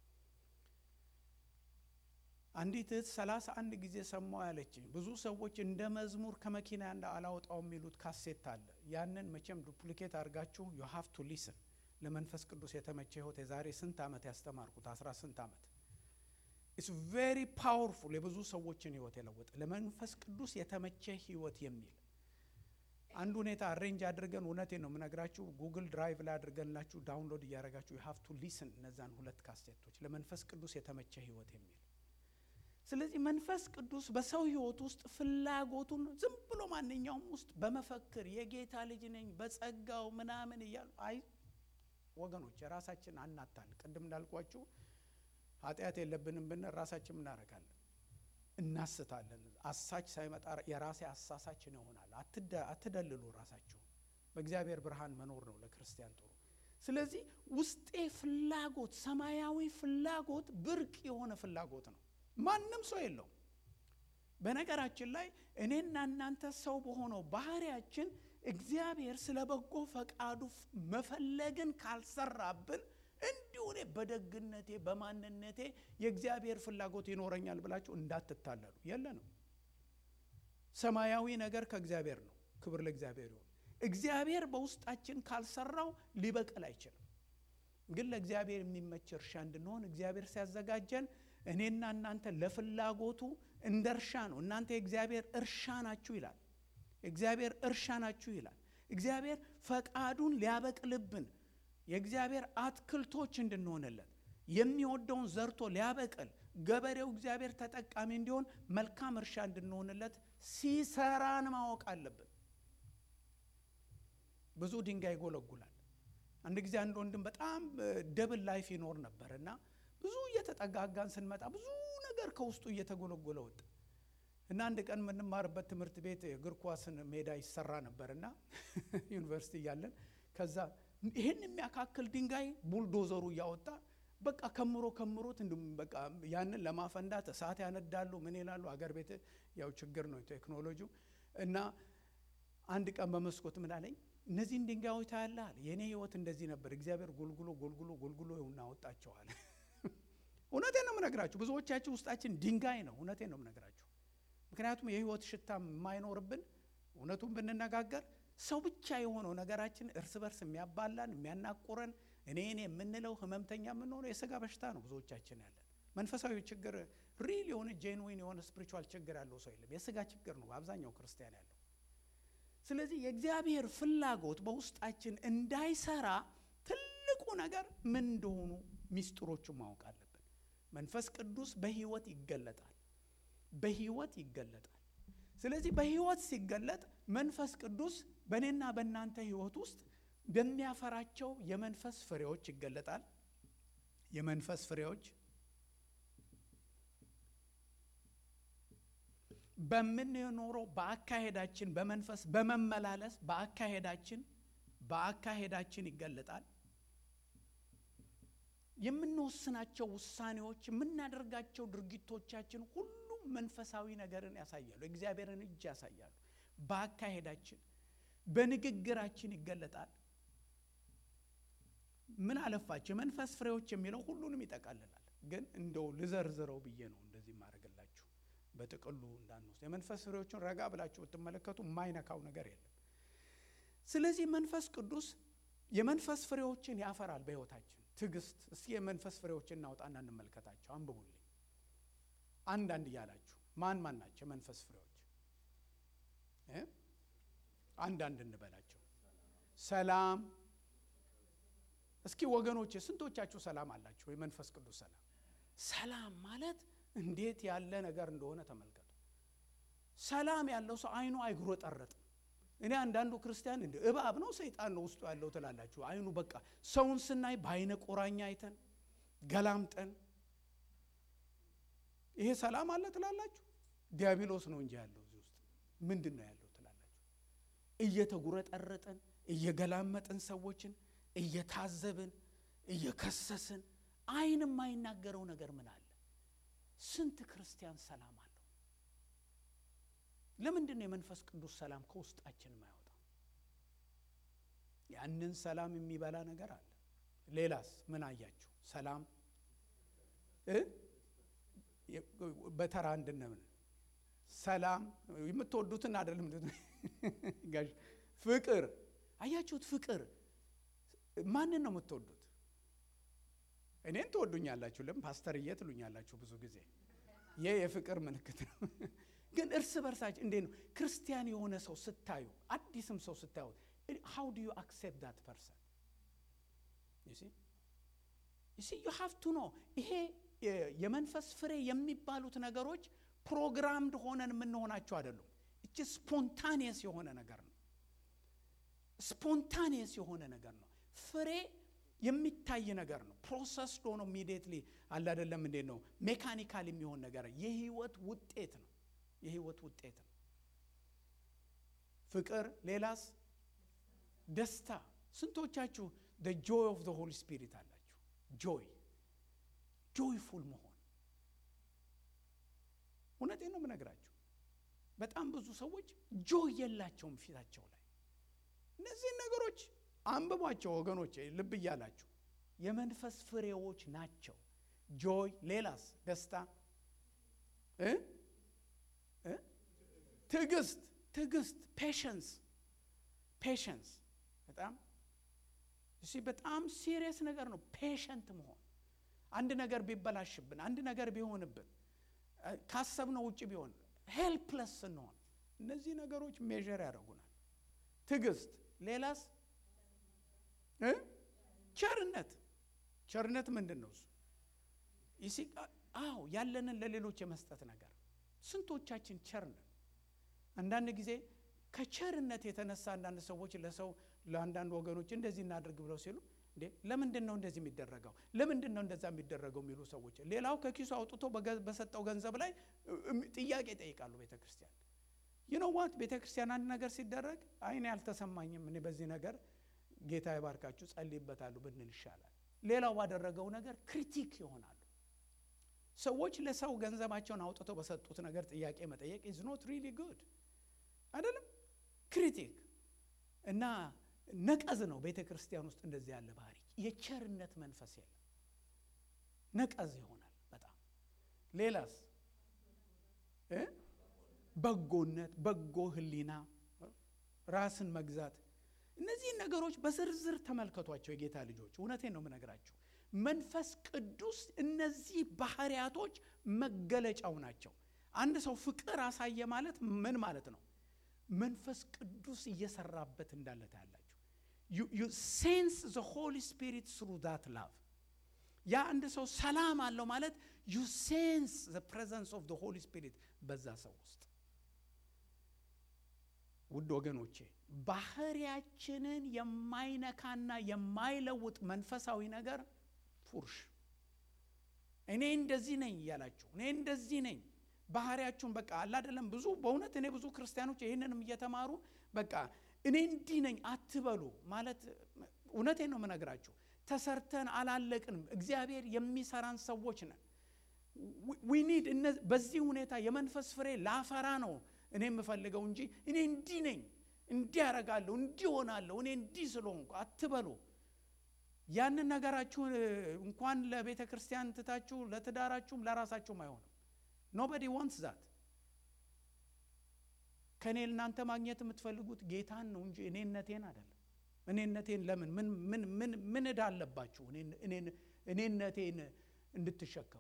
አንዲት እህት ሰላሳ አንድ ጊዜ ሰማሁ ያለችኝ። ብዙ ሰዎች እንደ መዝሙር ከመኪና እንደ አላወጣው የሚሉት ካሴት አለ። ያንን መቼም ዱፕሊኬት አድርጋችሁ ዩ ሃቭ ቱ ሊስን ለመንፈስ ቅዱስ የተመቸ ህይወት የዛሬ ስንት ዓመት ያስተማርኩት አስራ ስንት ዓመት ኢትስ ቬሪ ፓወርፉል የብዙ ሰዎችን ህይወት የለወጠ ለመንፈስ ቅዱስ የተመቸ ህይወት የሚል አንድ ሁኔታ አሬንጅ አድርገን እውነቴን ነው የምነግራችሁ ጉግል ድራይቭ ላይ አድርገንላችሁ ዳውንሎድ እያደረጋችሁ ዩ ሃቭ ቱ ሊስን እነዛን ሁለት ካሴቶች ለመንፈስ ቅዱስ የተመቸ ህይወት የሚል ስለዚህ መንፈስ ቅዱስ በሰው ህይወት ውስጥ ፍላጎቱን ዝም ብሎ ማንኛውም ውስጥ በመፈክር የጌታ ልጅ ነኝ በጸጋው ምናምን እያሉ አይ ወገኖች የራሳችን አናታል። ቅድም እንዳልኳችሁ ኃጢአት የለብንም ብንል ራሳችን እናደርጋለን፣ እናስታለን። አሳች ሳይመጣ የራሴ አሳሳችን ይሆናል። አትደልሉ ራሳችሁ። በእግዚአብሔር ብርሃን መኖር ነው ለክርስቲያን ጥሩ። ስለዚህ ውስጤ ፍላጎት ሰማያዊ ፍላጎት ብርቅ የሆነ ፍላጎት ነው። ማንም ሰው የለውም። በነገራችን ላይ እኔና እናንተ ሰው በሆነው ባህሪያችን እግዚአብሔር ስለ በጎ ፈቃዱ መፈለግን ካልሰራብን እንዲሁ እኔ በደግነቴ በማንነቴ የእግዚአብሔር ፍላጎት ይኖረኛል ብላችሁ እንዳትታለሉ። የለንም። ሰማያዊ ነገር ከእግዚአብሔር ነው። ክብር ለእግዚአብሔር ይሁን። እግዚአብሔር በውስጣችን ካልሰራው ሊበቅል አይችልም። ግን ለእግዚአብሔር የሚመች እርሻ እንድንሆን እግዚአብሔር ሲያዘጋጀን እኔና እናንተ ለፍላጎቱ እንደ እርሻ ነው። እናንተ የእግዚአብሔር እርሻ ናችሁ ይላል። እግዚአብሔር እርሻ ናችሁ ይላል። እግዚአብሔር ፈቃዱን ሊያበቅልብን የእግዚአብሔር አትክልቶች እንድንሆንለት የሚወደውን ዘርቶ ሊያበቅል ገበሬው እግዚአብሔር ተጠቃሚ እንዲሆን መልካም እርሻ እንድንሆንለት ሲሰራን ማወቅ አለብን። ብዙ ድንጋይ ይጎለጉላል። አንድ ጊዜ አንድ ወንድም በጣም ደብል ላይፍ ይኖር ነበር እና ብዙ እየተጠጋጋን ስንመጣ ብዙ ነገር ከውስጡ እየተጎለጎለ ወጣ እና አንድ ቀን የምንማርበት ትምህርት ቤት እግር ኳስን ሜዳ ይሰራ ነበር እና ዩኒቨርሲቲ እያለን ከዛ ይህን የሚያካክል ድንጋይ ቡልዶዘሩ እያወጣ በቃ ከምሮ ከምሮት እንዲሁም በቃ ያንን ለማፈንዳት እሳት ያነዳሉ። ምን ይላሉ? አገር ቤት ያው ችግር ነው ቴክኖሎጂው። እና አንድ ቀን በመስኮት ምን አለኝ፣ እነዚህን ድንጋዮች ታያለህ አለ። የእኔ ህይወት እንደዚህ ነበር። እግዚአብሔር ጎልጉሎ ጎልጉሎ ጎልጉሎ ይሁን አወጣቸዋል። እውነቴን ነው የምነግራችሁ። ብዙዎቻችሁ ውስጣችን ድንጋይ ነው። እውነቴን ነው የምነግራችሁ። ምክንያቱም የህይወት ሽታ የማይኖርብን እውነቱን ብንነጋገር ሰው ብቻ የሆነው ነገራችን እርስ በርስ የሚያባላን የሚያናቁረን እኔ እኔ የምንለው ህመምተኛ የምንሆነው የስጋ በሽታ ነው። ብዙዎቻችን ያለን መንፈሳዊ ችግር ሪል የሆነ ጄንዊን የሆነ ስፒሪቹዋል ችግር ያለው ሰው የለም። የስጋ ችግር ነው አብዛኛው ክርስቲያን ያለው። ስለዚህ የእግዚአብሔር ፍላጎት በውስጣችን እንዳይሰራ ትልቁ ነገር ምን እንደሆኑ ሚስጥሮቹን ማወቅ አለብን። መንፈስ ቅዱስ በህይወት ይገለጣል፣ በህይወት ይገለጣል። ስለዚህ በህይወት ሲገለጥ መንፈስ ቅዱስ በእኔና በእናንተ ህይወት ውስጥ በሚያፈራቸው የመንፈስ ፍሬዎች ይገለጣል። የመንፈስ ፍሬዎች በምንኖረው በአካሄዳችን በመንፈስ በመመላለስ በአካሄዳችን በአካሄዳችን ይገለጣል። የምንወስናቸው ውሳኔዎች፣ የምናደርጋቸው ድርጊቶቻችን ሁሉም መንፈሳዊ ነገርን ያሳያሉ። እግዚአብሔርን እጅ ያሳያሉ። በአካሄዳችን በንግግራችን ይገለጣል። ምን አለፋቸው የመንፈስ ፍሬዎች የሚለው ሁሉንም ይጠቃልላል። ግን እንደው ልዘርዝረው ብዬ ነው እንደዚህ ማድረግላችሁ በጥቅሉ እንዳንወስድ። የመንፈስ ፍሬዎችን ረጋ ብላችሁ ብትመለከቱ የማይነካው ነገር የለም። ስለዚህ መንፈስ ቅዱስ የመንፈስ ፍሬዎችን ያፈራል በሕይወታችን። ትዕግስት፣ እስኪ የመንፈስ ፍሬዎችን እናውጣና እንመልከታቸው። አንብቡልኝ አንዳንድ እያላችሁ ማን ማን ናቸው የመንፈስ ፍሬዎች? አንዳንድ እንበላቸው። ሰላም እስኪ ወገኖቼ ስንቶቻችሁ ሰላም አላችሁ? የመንፈስ ቅዱስ ሰላም። ሰላም ማለት እንዴት ያለ ነገር እንደሆነ ተመልከቱ። ሰላም ያለው ሰው አይኑ አይጉረጠረጥም። እኔ አንዳንዱ ክርስቲያን እንደ እባብ ነው ሰይጣን ነው ውስጡ ያለው ትላላችሁ። አይኑ በቃ ሰውን ስናይ በአይነ ቁራኛ አይተን ገላምጠን ይሄ ሰላም አለ ትላላችሁ። ዲያብሎስ ነው እንጂ ያለው እዚህ ውስጥ ምንድን ነው ያለው ትላላችሁ። እየተጉረጠረጥን እየገላመጥን ሰዎችን እየታዘብን እየከሰስን አይን የማይናገረው ነገር ምን አለ? ስንት ክርስቲያን ሰላም አለው። ለምንድን ነው የመንፈስ ቅዱስ ሰላም ከውስጣችን የማይወጣው? ያንን ሰላም የሚበላ ነገር አለ። ሌላስ ምን አያችሁ? ሰላም በተራ እንድነምን ሰላም የምትወዱትን አይደለም ጋሽ ፍቅር አያችሁት? ፍቅር ማንን ነው የምትወዱት? እኔን ትወዱኛላችሁ። ለምን ፓስተርዬ ትሉኛላችሁ ብዙ ጊዜ። ይህ የፍቅር ምልክት ነው። ግን እርስ በርሳችሁ እንዴት ነው ክርስቲያን የሆነ ሰው ስታዩ፣ አዲስም ሰው ስታዩ ሃው ዱ ዩ አክሴፕት ዳት ፐርሰን ዩ ሲ ዩ ሃቭ ቱ ኖ ይሄ የመንፈስ ፍሬ የሚባሉት ነገሮች ፕሮግራምድ ሆነን የምንሆናቸው አይደሉም። እች ስፖንታኒየስ የሆነ ነገር ነው። ስፖንታኒየስ የሆነ ነገር ነው። ፍሬ የሚታይ ነገር ነው። ፕሮሰስ ሆኖ ኢሚዲየትሊ አለ አይደለም። እንዴት ነው ሜካኒካል የሚሆን ነገር የህይወት ውጤት ነው። የህይወት ውጤት ነው። ፍቅር፣ ሌላስ ደስታ። ስንቶቻችሁ ደ ጆይ ኦፍ ዘ ሆሊ ስፒሪት አላችሁ? ጆይ ጆይፉል መሆን እውነቴን ነው የምነግራችሁ። በጣም ብዙ ሰዎች ጆይ የላቸውም ፊታቸው ላይ። እነዚህን ነገሮች አንብቧቸው ወገኖች፣ ልብ እያላችሁ የመንፈስ ፍሬዎች ናቸው። ጆይ፣ ሌላስ ደስታ፣ ትዕግስት፣ ትዕግስት፣ ፔሽንስ፣ ፔሽንስ በጣም እሺ፣ በጣም ሲሪየስ ነገር ነው። ፔሸንት መሆን አንድ ነገር ቢበላሽብን፣ አንድ ነገር ቢሆንብን፣ ካሰብነው ውጭ ቢሆን ሄልፕለስ ስንሆን እነዚህ ነገሮች ሜዥር ያደርጉናል። ትዕግስት፣ ሌላስ ቸርነት። ቸርነት ምንድን ነው እሱ? አዎ ያለንን ለሌሎች የመስጠት ነገር። ስንቶቻችን ቸር ነን? አንዳንድ ጊዜ ከቸርነት የተነሳ አንዳንድ ሰዎች ለሰው ለአንዳንድ ወገኖች እንደዚህ እናድርግ ብለው ሲሉ እንዴ ለምንድን ነው እንደዚህ የሚደረገው? ለምንድን ነው እንደዛ የሚደረገው የሚሉ ሰዎች፣ ሌላው ከኪሱ አውጥቶ በሰጠው ገንዘብ ላይ ጥያቄ ይጠይቃሉ። ቤተ ክርስቲያን ይነዋት ቤተ ክርስቲያን አንድ ነገር ሲደረግ አይኔ አልተሰማኝም፣ እኔ በዚህ ነገር ጌታ ይባርካችሁ ጸልይበታሉ ብንል ይሻላል። ሌላው ባደረገው ነገር ክሪቲክ ይሆናሉ። ሰዎች ለሰው ገንዘባቸውን አውጥተው በሰጡት ነገር ጥያቄ መጠየቅ ኢዝ ኖት ሪሊ ጉድ አይደለም። ክሪቲክ እና ነቀዝ ነው። ቤተ ክርስቲያን ውስጥ እንደዚህ ያለ ባህሪ የቸርነት መንፈስ የለም። ነቀዝ ይሆናል በጣም ሌላስ በጎነት፣ በጎ ሕሊና፣ ራስን መግዛት እነዚህን ነገሮች በዝርዝር ተመልከቷቸው የጌታ ልጆች። እውነቴን ነው የምነግራችሁ። መንፈስ ቅዱስ እነዚህ ባህሪያቶች መገለጫው ናቸው። አንድ ሰው ፍቅር አሳየ ማለት ምን ማለት ነው? መንፈስ ቅዱስ እየሰራበት እንዳለ ታያላችሁ። ዩ ሴንስ ዘ ሆሊ ስፒሪት ስሩ ዛት ላቭ። ያ አንድ ሰው ሰላም አለው ማለት ዩ ሴንስ ዘ ፕሬዘንስ ኦፍ ዘ ሆሊ ስፒሪት በዛ ሰው ውስጥ። ውድ ወገኖቼ ባህሪያችንን የማይነካና የማይለውጥ መንፈሳዊ ነገር ፉርሽ እኔ እንደዚህ ነኝ እያላችሁ እኔ እንደዚህ ነኝ ባህሪያችሁን በቃ አለ አይደለም። ብዙ በእውነት እኔ ብዙ ክርስቲያኖች ይህንንም እየተማሩ በቃ እኔ እንዲህ ነኝ አትበሉ ማለት እውነቴን ነው የምነግራችሁ። ተሰርተን አላለቅንም። እግዚአብሔር የሚሰራን ሰዎች ነን። ዊኒድ በዚህ ሁኔታ የመንፈስ ፍሬ ላፈራ ነው እኔ የምፈልገው እንጂ እኔ እንዲህ ነኝ እንዲህ ያደርጋለሁ እንዲህ ሆናለሁ እኔ እንዲህ ስለሆንኩ አትበሉ። ያንን ነገራችሁን እንኳን ለቤተ ክርስቲያን ትታችሁ ለትዳራችሁም ለራሳችሁም አይሆንም። ኖበዲ ዋንትስ ዛት። ከእኔ እናንተ ማግኘት የምትፈልጉት ጌታን ነው እንጂ እኔነቴን አይደለም። እኔነቴን ለምን ምን ምን ምን ምን ዕዳ አለባችሁ? እኔነቴን እንድትሸከሙ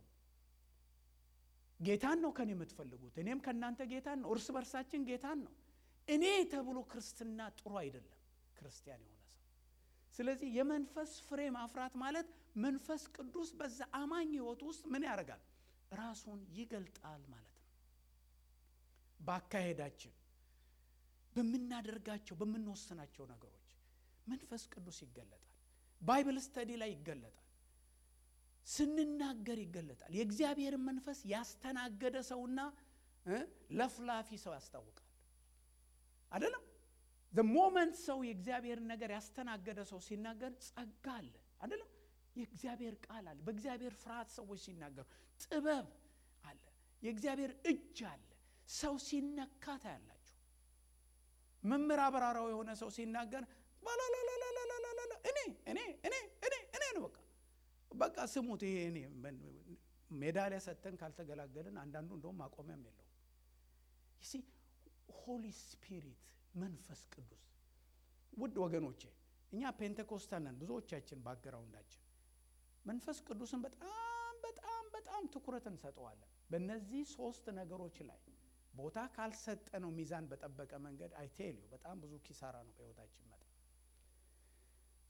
ጌታን ነው ከኔ የምትፈልጉት። እኔም ከእናንተ ጌታን ነው። እርስ በርሳችን ጌታን ነው። እኔ ተብሎ ክርስትና ጥሩ አይደለም ክርስቲያን የሆነ ሰው። ስለዚህ የመንፈስ ፍሬ ማፍራት ማለት መንፈስ ቅዱስ በዛ አማኝ ሕይወት ውስጥ ምን ያደርጋል? ራሱን ይገልጣል ማለት ነው። በአካሄዳችን፣ በምናደርጋቸው፣ በምንወስናቸው ነገሮች መንፈስ ቅዱስ ይገለጣል። ባይብል ስተዲ ላይ ይገለጣል። ስንናገር ይገለጣል። የእግዚአብሔርን መንፈስ ያስተናገደ ሰውና ለፍላፊ ሰው ያስታውቃል። አይደለም ዘ ሞመንት ሰው የእግዚአብሔርን ነገር ያስተናገደ ሰው ሲናገር ጸጋ አለ። አይደለም የእግዚአብሔር ቃል አለ። በእግዚአብሔር ፍርሃት ሰዎች ሲናገሩ ጥበብ አለ። የእግዚአብሔር እጅ አለ። ሰው ሲነካ ታያላችሁ። መምህር አበራራው የሆነ ሰው ሲናገር ባላላላላላላላ እኔ እኔ እኔ እኔ እኔ ነው በቃ በቃ ስሙት። ይሄ እኔ ሜዳሊያ ሰጥተን ካልተገላገልን አንዳንዱ እንደውም ማቆሚያም የለውም። ይሲ ሆሊ ስፒሪት መንፈስ ቅዱስ ውድ ወገኖቼ እኛ ፔንቴኮስታል ነን ብዙዎቻችን ባግራውንዳችን መንፈስ ቅዱስን በጣም በጣም በጣም ትኩረት እንሰጠዋለን። በእነዚህ ሶስት ነገሮች ላይ ቦታ ካልሰጠ ነው ሚዛን በጠበቀ መንገድ አይቴልዩ በጣም ብዙ ኪሳራ ነው በህይወታችን መጣ።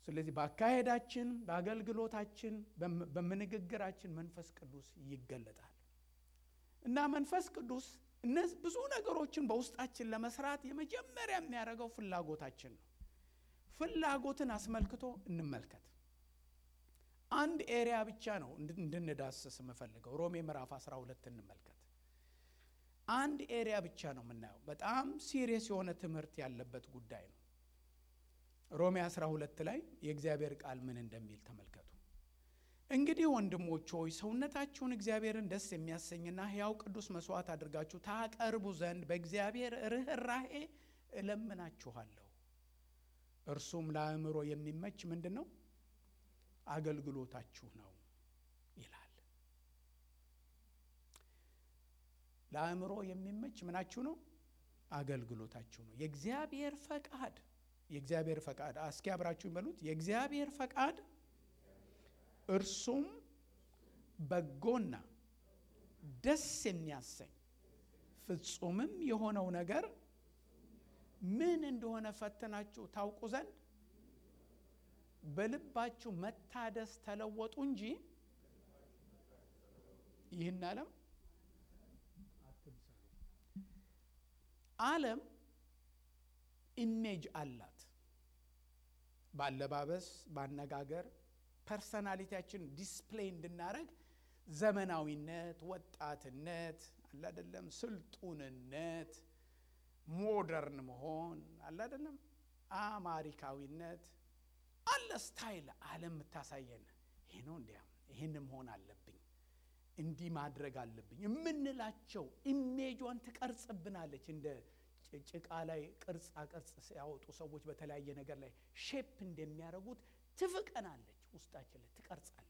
ስለዚህ በአካሄዳችን፣ በአገልግሎታችን፣ በምንግግራችን መንፈስ ቅዱስ ይገለጣል እና መንፈስ ቅዱስ እነዚህ ብዙ ነገሮችን በውስጣችን ለመስራት የመጀመሪያ የሚያደርገው ፍላጎታችን ነው። ፍላጎትን አስመልክቶ እንመልከት። አንድ ኤሪያ ብቻ ነው እንድንዳስስ የምፈልገው። ሮሜ ምዕራፍ 12 እንመልከት። አንድ ኤሪያ ብቻ ነው የምናየው። በጣም ሲሪየስ የሆነ ትምህርት ያለበት ጉዳይ ነው። ሮሜ 12 ላይ የእግዚአብሔር ቃል ምን እንደሚል ተመልከቱ። እንግዲህ ወንድሞች ሆይ ሰውነታችሁን እግዚአብሔርን ደስ የሚያሰኝና ሕያው ቅዱስ መስዋዕት አድርጋችሁ ታቀርቡ ዘንድ በእግዚአብሔር ርኅራሄ እለምናችኋለሁ። እርሱም ለአእምሮ የሚመች ምንድን ነው? አገልግሎታችሁ ነው ይላል። ለአእምሮ የሚመች ምናችሁ ነው? አገልግሎታችሁ ነው። የእግዚአብሔር ፈቃድ የእግዚአብሔር ፈቃድ እስኪ አብራችሁ ይበሉት። የእግዚአብሔር ፈቃድ እርሱም በጎና ደስ የሚያሰኝ ፍጹምም የሆነው ነገር ምን እንደሆነ ፈትናችሁ ታውቁ ዘንድ በልባችሁ መታደስ ተለወጡ እንጂ ይህን ዓለም አትምሰሉ። ዓለም ኢሜጅ አላት። በአለባበስ፣ በአነጋገር ፐርሰናሊቲያችን ዲስፕሌይ እንድናደረግ ዘመናዊነት፣ ወጣትነት አለ አይደለም፣ ስልጡንነት፣ ሞደርን መሆን አለ አይደለም፣ አማሪካዊነት አለ ስታይል ዓለም የምታሳየን ይሄ ነው። እንዲያ ይህን መሆን አለብኝ እንዲህ ማድረግ አለብኝ የምንላቸው ኢሜጇን ትቀርጽብናለች። እንደ ጭቃ ላይ ቅርጻ ቅርጽ ሲያወጡ ሰዎች በተለያየ ነገር ላይ ሼፕ እንደሚያደርጉት ትፍቀናለች፣ ውስጣችን ላይ ትቀርጻለች።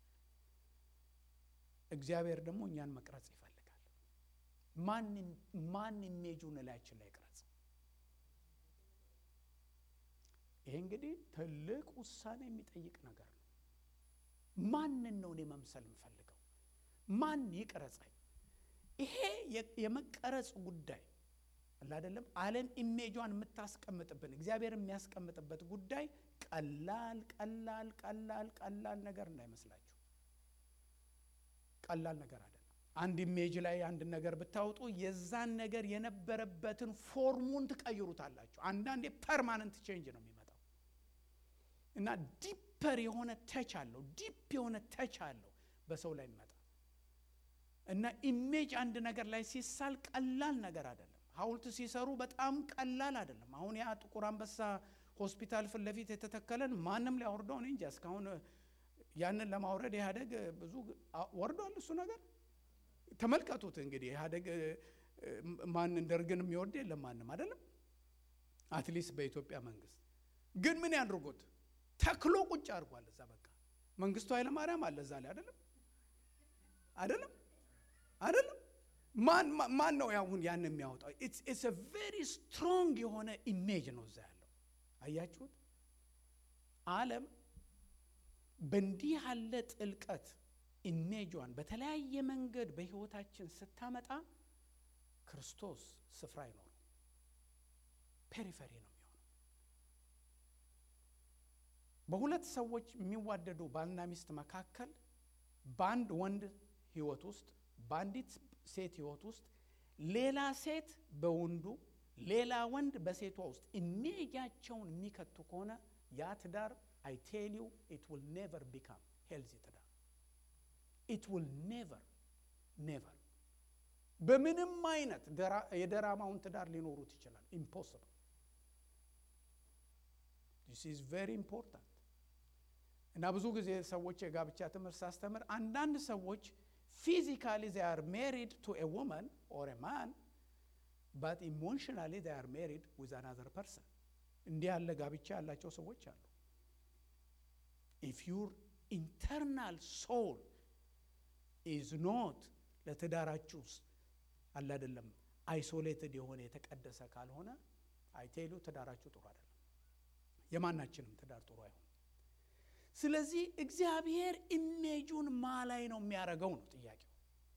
እግዚአብሔር ደግሞ እኛን መቅረጽ ይፈልጋል። ማን ኢሜጁን እላያችን ላይ ቅረጽ? ይሄ እንግዲህ ትልቅ ውሳኔ የሚጠይቅ ነገር ነው። ማንን ነው እኔ መምሰል የምፈልገው? ማን ይቅረጸኝ? ይሄ የመቀረጽ ጉዳይ አለ አይደለም። ዓለም ኢሜጇን የምታስቀምጥብን እግዚአብሔር የሚያስቀምጥበት ጉዳይ ቀላል ቀላል ቀላል ቀላል ነገር እንዳይመስላችሁ። ቀላል ነገር አይደለም። አንድ ኢሜጅ ላይ አንድ ነገር ብታወጡ የዛን ነገር የነበረበትን ፎርሙን ትቀይሩታላችሁ። አንዳንዴ ፐርማነንት ቼንጅ ነው የሚመጣው እና ዲፐር የሆነ ተች አለው። ዲፕ የሆነ ተች አለው በሰው ላይ ይመጣ እና ኢሜጅ አንድ ነገር ላይ ሲሳል ቀላል ነገር አይደለም። ሐውልት ሲሰሩ በጣም ቀላል አይደለም። አሁን ያ ጥቁር አንበሳ ሆስፒታል ፊት ለፊት የተተከለን ማንም ሊያወርደው እኔ እንጃ። እስካሁን ያንን ለማውረድ ኢህአዴግ ብዙ ወርዷል። እሱ ነገር ተመልከቱት እንግዲህ ኢህአዴግ ማንን ደርግን የሚወርድ የለም ማንም አይደለም። አትሊስት በኢትዮጵያ መንግስት ግን ምን ያድርጉት ተክሎ ቁጭ አድርጓል እዛ። በቃ መንግስቱ ኃይለማርያም አለ እዛ ላይ አይደለም አይደለም አይደለም ማን ማን ነው አሁን ያን የሚያወጣው? ኢትስ አ ቬሪ ስትሮንግ የሆነ ኢሜጅ ነው እዛ ያለው። አያችሁት? ዓለም በእንዲህ ያለ ጥልቀት ኢሜጇን በተለያየ መንገድ በህይወታችን ስታመጣ ክርስቶስ ስፍራ አይኖረው፣ ፔሪፈሪ ነው የሚሆነው። በሁለት ሰዎች የሚዋደዱ ባልና ሚስት መካከል በአንድ ወንድ ህይወት ውስጥ በአንዲት ሴት ህይወት ውስጥ ሌላ ሴት በወንዱ ሌላ ወንድ በሴቷ ውስጥ ኢሜጃቸውን የሚከቱ ከሆነ ያ ትዳር አይ ቴል ዩ ኢት ዊል ኔቨር ቢካም ሄልዚ ትዳር ኢት ዊል ኔቨር ኔቨር በምንም አይነት የደራማውን ትዳር ሊኖሩት ይችላል። ኢምፖስብል ዲስ ኢዝ ቬሪ ኢምፖርታንት እና ብዙ ጊዜ ሰዎች የጋብቻ ትምህርት ሳስተምር አንዳንድ ሰዎች ፊዚካሊ they are married to a woman or a man but emotionally they are married with another person እንዲህ ያለ ጋብቻ ያላቸው ሰዎች አሉ if your internal soul is not ለትዳራችሁ ውስጥ አለ አይደለም አይሶሌትድ የሆነ የተቀደሰ ካልሆነ አይቴሉ ትዳራችሁ ጥሩ አይደለም የማናችንም ትዳር ጥሩ አይሆን ስለዚህ እግዚአብሔር ኢሜጁን ማ ላይ ነው የሚያደርገው ነው ጥያቄው።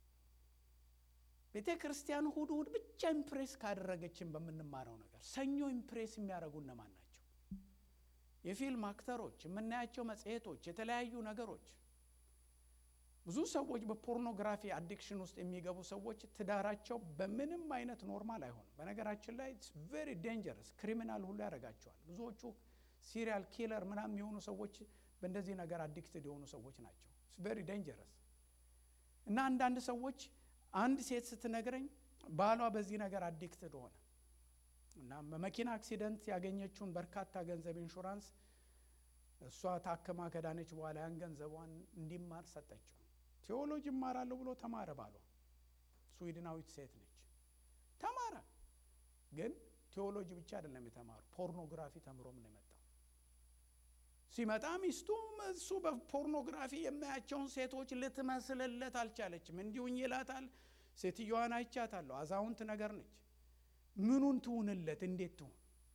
ቤተ ክርስቲያን እሁድ እሁድ ብቻ ኢምፕሬስ ካደረገችን በምንማረው ነገር ሰኞ ኢምፕሬስ የሚያደርጉ እነማን ናቸው? የፊልም አክተሮች፣ የምናያቸው መጽሔቶች፣ የተለያዩ ነገሮች ብዙ ሰዎች በፖርኖግራፊ አዲክሽን ውስጥ የሚገቡ ሰዎች ትዳራቸው በምንም አይነት ኖርማል አይሆንም። በነገራችን ላይ ቬሪ ዴንጀረስ ክሪሚናል ሁሉ ያደርጋቸዋል። ብዙዎቹ ሲሪያል ኪለር ምናምን የሆኑ ሰዎች በእንደዚህ ነገር አዲክትድ የሆኑ ሰዎች ናቸው። ቬሪ ዴንጀረስ እና አንዳንድ ሰዎች አንድ ሴት ስትነግረኝ ባሏ በዚህ ነገር አዲክትድ ሆነ እና በመኪና አክሲደንት ያገኘችውን በርካታ ገንዘብ ኢንሹራንስ እሷ ታክማ ከዳነች በኋላ ያን ገንዘቧን እንዲማር ሰጠችው። ቴዎሎጂ እማራለሁ ብሎ ተማረ። ባሏ ስዊድናዊት ሴት ነች። ተማረ። ግን ቴዎሎጂ ብቻ አይደለም የተማሩ፣ ፖርኖግራፊ ተምሮም ነው የመጣው። ሲመጣ ሚስቱ እሱ በፖርኖግራፊ የሚያቸውን ሴቶች ልትመስልለት አልቻለችም። እንዲሁኝ ይላታል። ሴትዮዋን አይቻታለሁ፣ አዛውንት ነገር ነች። ምኑን ትሁንለት? እንዴት ትሁን?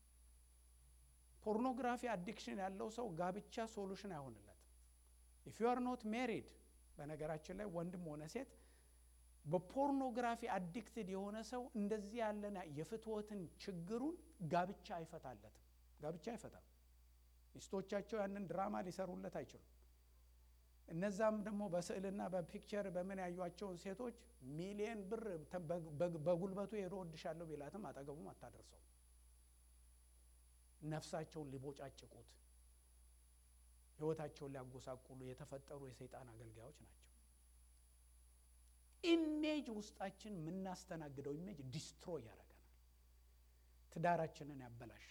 ፖርኖግራፊ አዲክሽን ያለው ሰው ጋብቻ ሶሉሽን አይሆንለትም። ኢፍ ዩ አር ኖት ሜሪድ በነገራችን ላይ ወንድም ሆነ ሴት በፖርኖግራፊ አዲክትድ የሆነ ሰው እንደዚህ ያለን የፍትወትን ችግሩን ጋብቻ አይፈታለትም። ጋብቻ አይፈታም። ሚስቶቻቸው ያንን ድራማ ሊሰሩለት አይችሉም። እነዛም ደግሞ በስዕልና በፒክቸር በምን ያዩቸውን ሴቶች ሚሊየን ብር በጉልበቱ ሄዶ ወድሻለሁ ቢላትም አጠገቡም አታደርሰው። ነፍሳቸውን ሊቦጫጭቁት ህይወታቸውን ሊያጎሳቁሉ የተፈጠሩ የሰይጣን አገልጋዮች ናቸው። ኢሜጅ ውስጣችን የምናስተናግደው ኢሜጅ ዲስትሮይ ያደርገናል፣ ትዳራችንን ያበላሻል።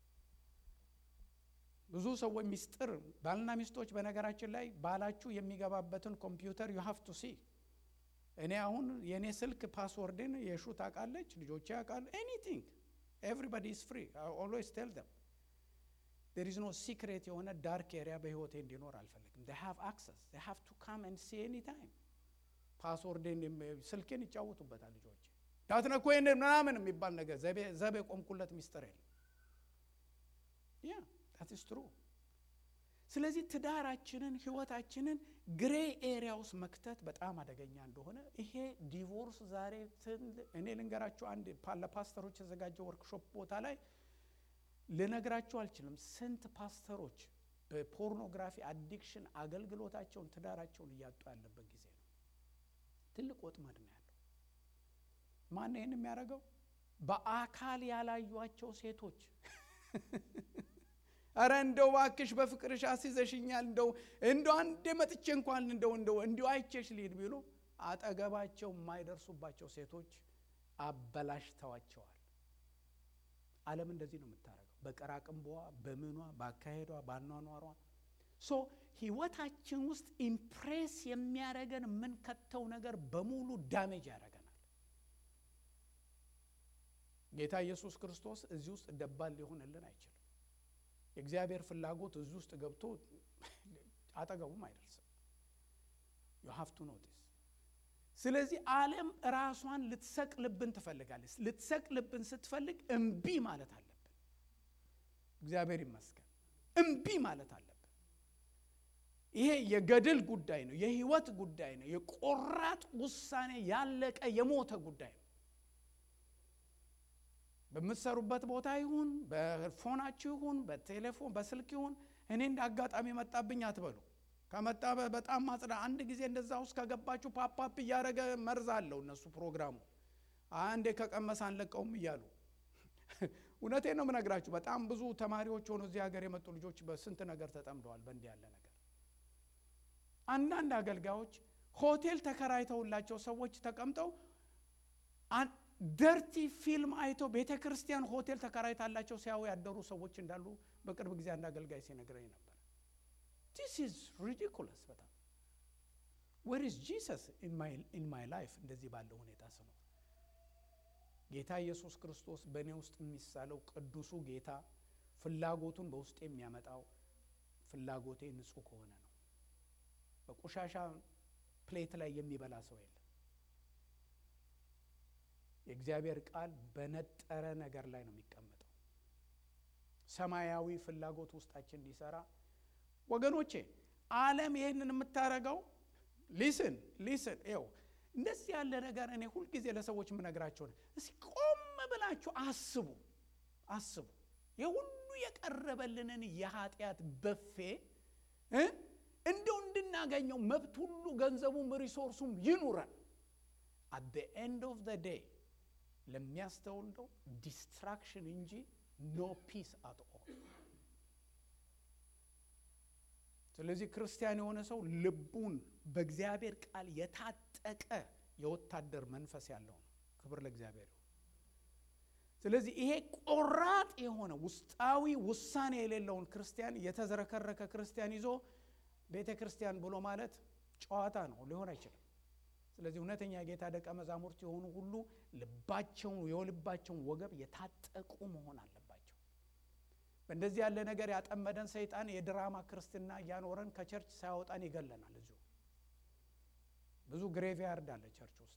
ብዙ ሰዎች ሚስጥር ባልና ሚስቶች በነገራችን ላይ ባላችሁ የሚገባበትን ኮምፒውተር ዩ ሃቭ ቱ ሲ። እኔ አሁን የእኔ ስልክ ፓስወርድን የሹ ታውቃለች፣ ልጆቼ ያውቃሉ። ኤኒቲንግ ኤቭሪባዲ ኢዝ ፍሪ ኦልዌይስ ቴል ደም ዴር ኢዝ ኖ ሲክሬት የሆነ ዳርክ ኤሪያ በህይወቴ እንዲኖር አልፈልግም። ዴይ ሃቭ አክሰስ ዴይ ሃቭ ቱ ካም ኤንድ ሲ ኤኒ ታይም። ፓስወርድን ስልኬን ይጫወቱበታል ልጆቼ። ዳትነኮ ምናምን የሚባል ነገር ዘብ የቆምኩለት ሚስጥር የለም። ያ ዳት ኢዝ ትሩ። ስለዚህ ትዳራችንን ህይወታችንን ግሬ ኤሪያ ውስጥ መክተት በጣም አደገኛ እንደሆነ ይሄ ዲቮርስ ዛሬ እኔ ልንገራችሁ፣ አንድ ለፓስተሮች የተዘጋጀ ወርክሾፕ ቦታ ላይ ልነግራችሁ አልችልም። ስንት ፓስተሮች በፖርኖግራፊ አዲክሽን አገልግሎታቸውን ትዳራቸውን እያጡ ያለበት ጊዜ ነው። ትልቅ ወጥመድ ነው ያለው። ማን ይህን የሚያደርገው? በአካል ያላዩቸው ሴቶች አረ እንደው ባክሽ በፍቅርሽ አስይዘሽኛል፣ እንደው እንደው አንዴ መጥቼ እንኳን እንደው እንደው እንዲሁ አይቼሽ ልሂድ ቢሉ አጠገባቸው የማይደርሱባቸው ሴቶች አበላሽተዋቸዋል። ዓለም እንደዚህ ነው የምታደርገው። በቀራቅንቦዋ፣ በምኗ፣ በአካሄዷ፣ ባኗኗሯ ሶ ህይወታችን ውስጥ ኢምፕሬስ የሚያደርገን የምንከተው ነገር በሙሉ ዳሜጅ ያደርገናል። ጌታ ኢየሱስ ክርስቶስ እዚህ ውስጥ ደባል ሊሆንልን አይችልም። የእግዚአብሔር ፍላጎት እዚህ ውስጥ ገብቶ አጠገቡም አይደርስም። ዩ ሃቭ ቱ ኖቲስ። ስለዚህ ዓለም ራሷን ልትሰቅልብን ትፈልጋለች። ልትሰቅልብን ስትፈልግ እምቢ ማለት አለብን። እግዚአብሔር ይመስገን እምቢ ማለት አለብን። ይሄ የገድል ጉዳይ ነው፣ የህይወት ጉዳይ ነው፣ የቆራጥ ውሳኔ ያለቀ የሞተ ጉዳይ ነው። በምትሰሩበት ቦታ ይሁን በፎናችሁ ይሁን በቴሌፎን በስልክ ይሁን እኔ እንደ አጋጣሚ መጣብኝ አትበሉ። ከመጣ በጣም ማጽዳ። አንድ ጊዜ እንደዛ ውስጥ ከገባችሁ ፓፓፕ እያደረገ መርዝ አለው እነሱ ፕሮግራሙ አንዴ ከቀመስ አንለቀውም እያሉ እውነቴን ነው የምነግራችሁ። በጣም ብዙ ተማሪዎች ሆኖ እዚህ ሀገር የመጡ ልጆች በስንት ነገር ተጠምደዋል በእንዲህ ያለ ነገር። አንዳንድ አገልጋዮች ሆቴል ተከራይተውላቸው ሰዎች ተቀምጠው ደርቲ ፊልም አይቶ ቤተ ክርስቲያን ሆቴል ተከራይታላቸው ሲያዩ ያደሩ ሰዎች እንዳሉ በቅርብ ጊዜ አንድ አገልጋይ ሲነግረኝ ነበር። ዲስ ኢዝ ሪዲኩለስ በጣም ዌር ኢዝ ጂሰስ ኢን ማይ ላይፍ እንደዚህ ባለው ሁኔታ ስኖር ጌታ ኢየሱስ ክርስቶስ በእኔ ውስጥ የሚሳለው ቅዱሱ ጌታ ፍላጎቱን በውስጥ የሚያመጣው ፍላጎቴ ንጹሕ ከሆነ ነው። በቆሻሻ ፕሌት ላይ የሚበላ ሰው የለም። የእግዚአብሔር ቃል በነጠረ ነገር ላይ ነው የሚቀመጠው። ሰማያዊ ፍላጎት ውስጣችን እንዲሰራ ወገኖቼ፣ ዓለም ይህንን የምታደርገው ሊስን ሊስን ው እንደዚህ ያለ ነገር እኔ ሁልጊዜ ለሰዎች የምነግራቸው ነው። እስኪ ቆም ብላችሁ አስቡ አስቡ። የሁሉ የቀረበልንን የኃጢአት በፌ እ እንደው እንድናገኘው መብት ሁሉ ገንዘቡም ሪሶርሱም ይኑረን። አት ዘ ኤንድ ኦፍ ዘ ዴይ ለሚያስተውልደው ዲስትራክሽን እንጂ ኖ ፒስ አት ኦል። ስለዚህ ክርስቲያን የሆነ ሰው ልቡን በእግዚአብሔር ቃል የታጠቀ የወታደር መንፈስ ያለው ነው። ክብር ለእግዚአብሔር ይሁን። ስለዚህ ይሄ ቆራጥ የሆነ ውስጣዊ ውሳኔ የሌለውን ክርስቲያን የተዝረከረከ ክርስቲያን ይዞ ቤተ ክርስቲያን ብሎ ማለት ጨዋታ ነው፣ ሊሆን አይችልም። ስለዚህ እውነተኛ የጌታ ደቀ መዛሙርት የሆኑ ሁሉ ልባቸውን የልባቸውን ወገብ የታጠቁ መሆን አለባቸው። በእንደዚህ ያለ ነገር ያጠመደን ሰይጣን የድራማ ክርስትና እያኖረን ከቸርች ሳያወጣን ይገለናል። እዚሁ ብዙ ግሬቭያርድ አለ ቸርች ውስጥ።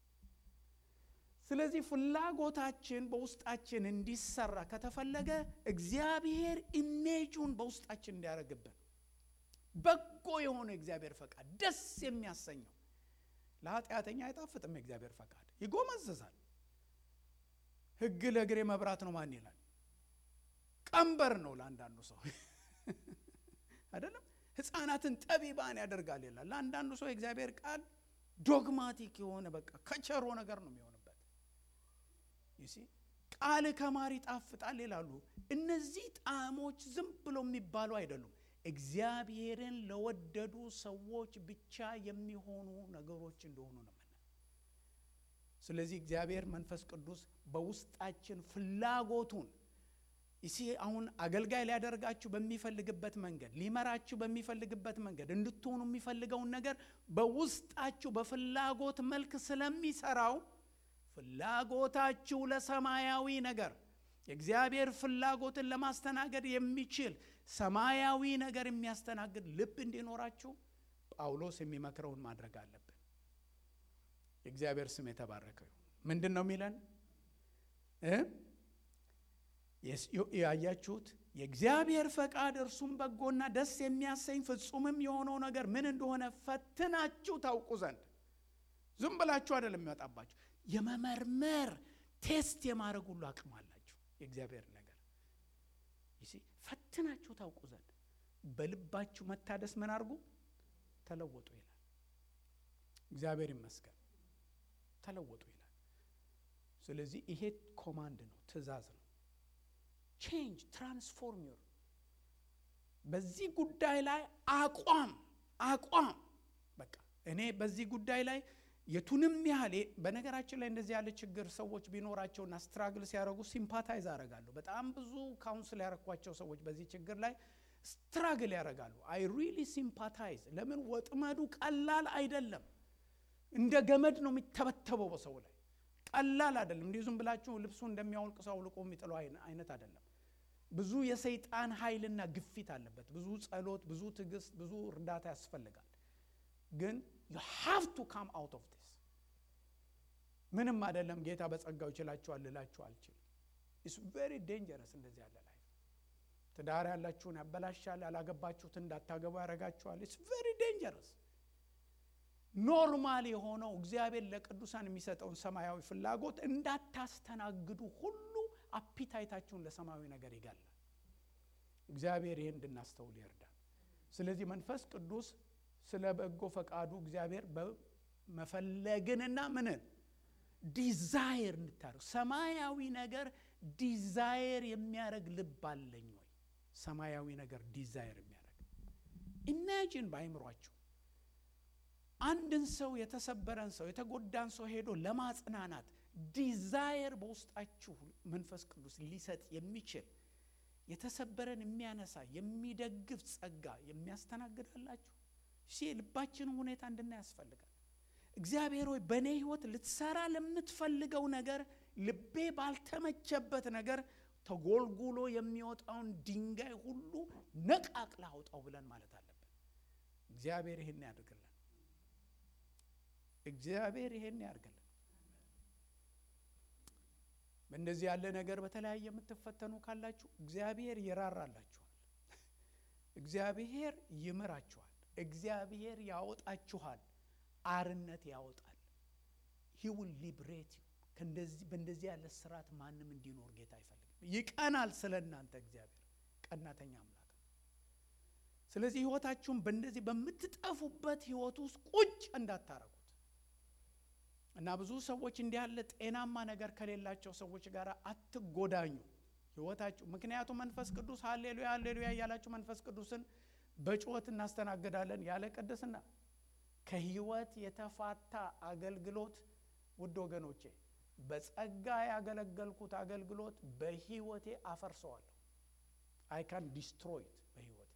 ስለዚህ ፍላጎታችን በውስጣችን እንዲሰራ ከተፈለገ እግዚአብሔር ኢሜጁን በውስጣችን እንዲያደርግብን በጎ የሆነ እግዚአብሔር ፈቃድ ደስ የሚያሰኘው ለኃጢአተኛ አይጣፍጥም። የእግዚአብሔር ፈቃድ ይጎመዝዛል። ሕግ ለእግሬ መብራት ነው ማን ይላል? ቀንበር ነው ለአንዳንዱ ሰው አይደለም። ሕፃናትን ጠቢባን ያደርጋል ይላል። ለአንዳንዱ ሰው የእግዚአብሔር ቃል ዶግማቲክ የሆነ በቃ ከቸሮ ነገር ነው የሚሆንበት። ይሲ ቃል ከማር ይጣፍጣል ይላሉ። እነዚህ ጣዕሞች ዝም ብሎ የሚባሉ አይደሉም። እግዚአብሔርን ለወደዱ ሰዎች ብቻ የሚሆኑ ነገሮች እንደሆኑ ነው የምናየው። ስለዚህ እግዚአብሔር መንፈስ ቅዱስ በውስጣችን ፍላጎቱን ይሲ አሁን አገልጋይ ሊያደርጋችሁ በሚፈልግበት መንገድ ሊመራችሁ በሚፈልግበት መንገድ እንድትሆኑ የሚፈልገውን ነገር በውስጣችሁ በፍላጎት መልክ ስለሚሰራው ፍላጎታችሁ ለሰማያዊ ነገር የእግዚአብሔር ፍላጎትን ለማስተናገድ የሚችል ሰማያዊ ነገር የሚያስተናግድ ልብ እንዲኖራችሁ ጳውሎስ የሚመክረውን ማድረግ አለብን። የእግዚአብሔር ስም የተባረከው ይሁን። ምንድን ነው የሚለን? ያያችሁት የእግዚአብሔር ፈቃድ እርሱም በጎና ደስ የሚያሰኝ ፍጹምም የሆነው ነገር ምን እንደሆነ ፈትናችሁ ታውቁ ዘንድ ዝም ብላችሁ አይደለም የሚመጣባችሁ፣ የመመርመር ቴስት የማድረግ ሁሉ አቅም አላችሁ። የእግዚአብሔር ነገር ይሲ ፈትናችሁ ታውቁ ዘንድ በልባችሁ መታደስ ምን አድርጉ? ተለወጡ ይላል። እግዚአብሔር ይመስገን ተለወጡ ይላል። ስለዚህ ይሄ ኮማንድ ነው፣ ትእዛዝ ነው። ቼንጅ ትራንስፎርም ዩር በዚህ ጉዳይ ላይ አቋም አቋም በቃ እኔ በዚህ ጉዳይ ላይ የቱንም ያህል በነገራችን ላይ እንደዚህ ያለ ችግር ሰዎች ቢኖራቸውና ስትራግል ሲያደርጉ ሲምፓታይዝ አደርጋለሁ። በጣም ብዙ ካውንስል ያረኳቸው ሰዎች በዚህ ችግር ላይ ስትራግል ያደርጋሉ። አይ ሪሊ ሲምፓታይዝ። ለምን ወጥመዱ ቀላል አይደለም። እንደ ገመድ ነው የሚተበተበው በሰው ላይ ቀላል አይደለም። እንዲሁ ዝም ብላችሁ ልብሱ እንደሚያወልቅ ሰው አውልቆ የሚጥለው አይነት አይደለም። ብዙ የሰይጣን ኃይልና ግፊት አለበት። ብዙ ጸሎት፣ ብዙ ትዕግስት፣ ብዙ እርዳታ ያስፈልጋል። ግን ዩ ሃቭ ቱ ካም አውት ኦፍ ዲስ። ምንም አይደለም ጌታ በጸጋው ይችላችኋል ልላችሁ አልችልም። ኢትስ ቬሪ ዴንጀረስ እንደዚህ ያለ ላይፍ። ትዳር ያላችሁን ያበላሻል። ያላገባችሁትን እንዳታገቡ ያደርጋችኋል። ኢትስ ቬሪ ዴንጀረስ። ኖርማል የሆነው እግዚአብሔር ለቅዱሳን የሚሰጠውን ሰማያዊ ፍላጎት እንዳታስተናግዱ ሁሉ አፒታይታችሁን ለሰማያዊ ነገር ይገላል። እግዚአብሔር ይህን እንድናስተውል ይርዳል። ስለዚህ መንፈስ ቅዱስ ስለ በጎ ፈቃዱ እግዚአብሔር በመፈለግንና ምንን ዲዛየር እንድታደርግ ሰማያዊ ነገር ዲዛየር የሚያደርግ ልብ አለኝ ወይ? ሰማያዊ ነገር ዲዛየር የሚያደርግ ኢማጂን በአይምሯችሁ አንድን ሰው የተሰበረን ሰው የተጎዳን ሰው ሄዶ ለማጽናናት ዲዛየር በውስጣችሁ መንፈስ ቅዱስ ሊሰጥ የሚችል የተሰበረን የሚያነሳ የሚደግፍ ጸጋ የሚያስተናግዳላችሁ ሲ ልባችንን ሁኔታ እንድናይ ያስፈልጋል። እግዚአብሔር ሆይ በእኔ ሕይወት ልትሰራ ለምትፈልገው ነገር ልቤ ባልተመቸበት ነገር ተጎልጉሎ የሚወጣውን ድንጋይ ሁሉ ነቃቅላ አውጣው ብለን ማለት አለብን። እግዚአብሔር ይህን ያድርግልን። እግዚአብሔር ይሄን ያርግልን። በእንደዚህ ያለ ነገር በተለያየ የምትፈተኑ ካላችሁ እግዚአብሔር ይራራላችኋል። እግዚአብሔር ይምራችኋል። እግዚአብሔር ያወጣችኋል። አርነት ያወጣል። ሂ ውል ሊብሬት ዩ በእንደዚህ ያለ ስርዓት ማንም እንዲኖር ጌታ አይፈልግም። ይቀናል ስለ እናንተ እግዚአብሔር ቀናተኛ አምላክ ነው። ስለዚህ ህይወታችሁን በእንደዚህ በምትጠፉበት ህይወት ውስጥ ቁጭ እንዳታረጉት እና ብዙ ሰዎች እንዲህ ያለ ጤናማ ነገር ከሌላቸው ሰዎች ጋር አትጎዳኙ ህይወታችሁ። ምክንያቱም መንፈስ ቅዱስ ሀሌሉያ ሀሌሉያ እያላችሁ መንፈስ ቅዱስን በጩኸት እናስተናግዳለን ያለ ቅድስና ከህይወት የተፋታ አገልግሎት ውድ ወገኖቼ በጸጋ ያገለገልኩት አገልግሎት በህይወቴ አፈርሰዋለሁ። አይ ካን ዲስትሮይት በህይወቴ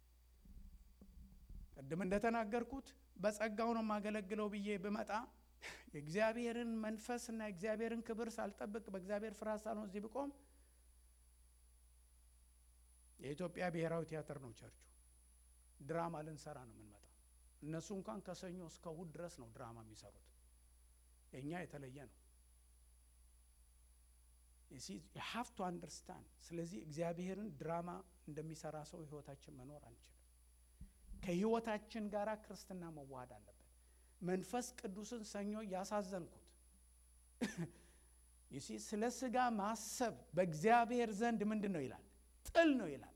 ቅድም እንደተናገርኩት በጸጋው ነው የማገለግለው ብዬ ብመጣ የእግዚአብሔርን መንፈስ እና የእግዚአብሔርን ክብር ሳልጠብቅ በእግዚአብሔር ፍርሃት ሳልሆን እዚህ ብቆም የኢትዮጵያ ብሔራዊ ቲያትር ነው ቸርቹ። ድራማ ልንሰራ ነው የምንመጣው። እነሱ እንኳን ከሰኞ እስከ እሁድ ድረስ ነው ድራማ የሚሰሩት። የእኛ የተለየ ነው። ሃቭ ቱ አንደርስታንድ። ስለዚህ እግዚአብሔርን ድራማ እንደሚሰራ ሰው ህይወታችን መኖር አንችልም። ከህይወታችን ጋር ክርስትና መዋሃድ አለበት። መንፈስ ቅዱስን ሰኞ ያሳዘንኩት ይሲ ስለ ስጋ ማሰብ በእግዚአብሔር ዘንድ ምንድን ነው ይላል? ጥል ነው ይላል።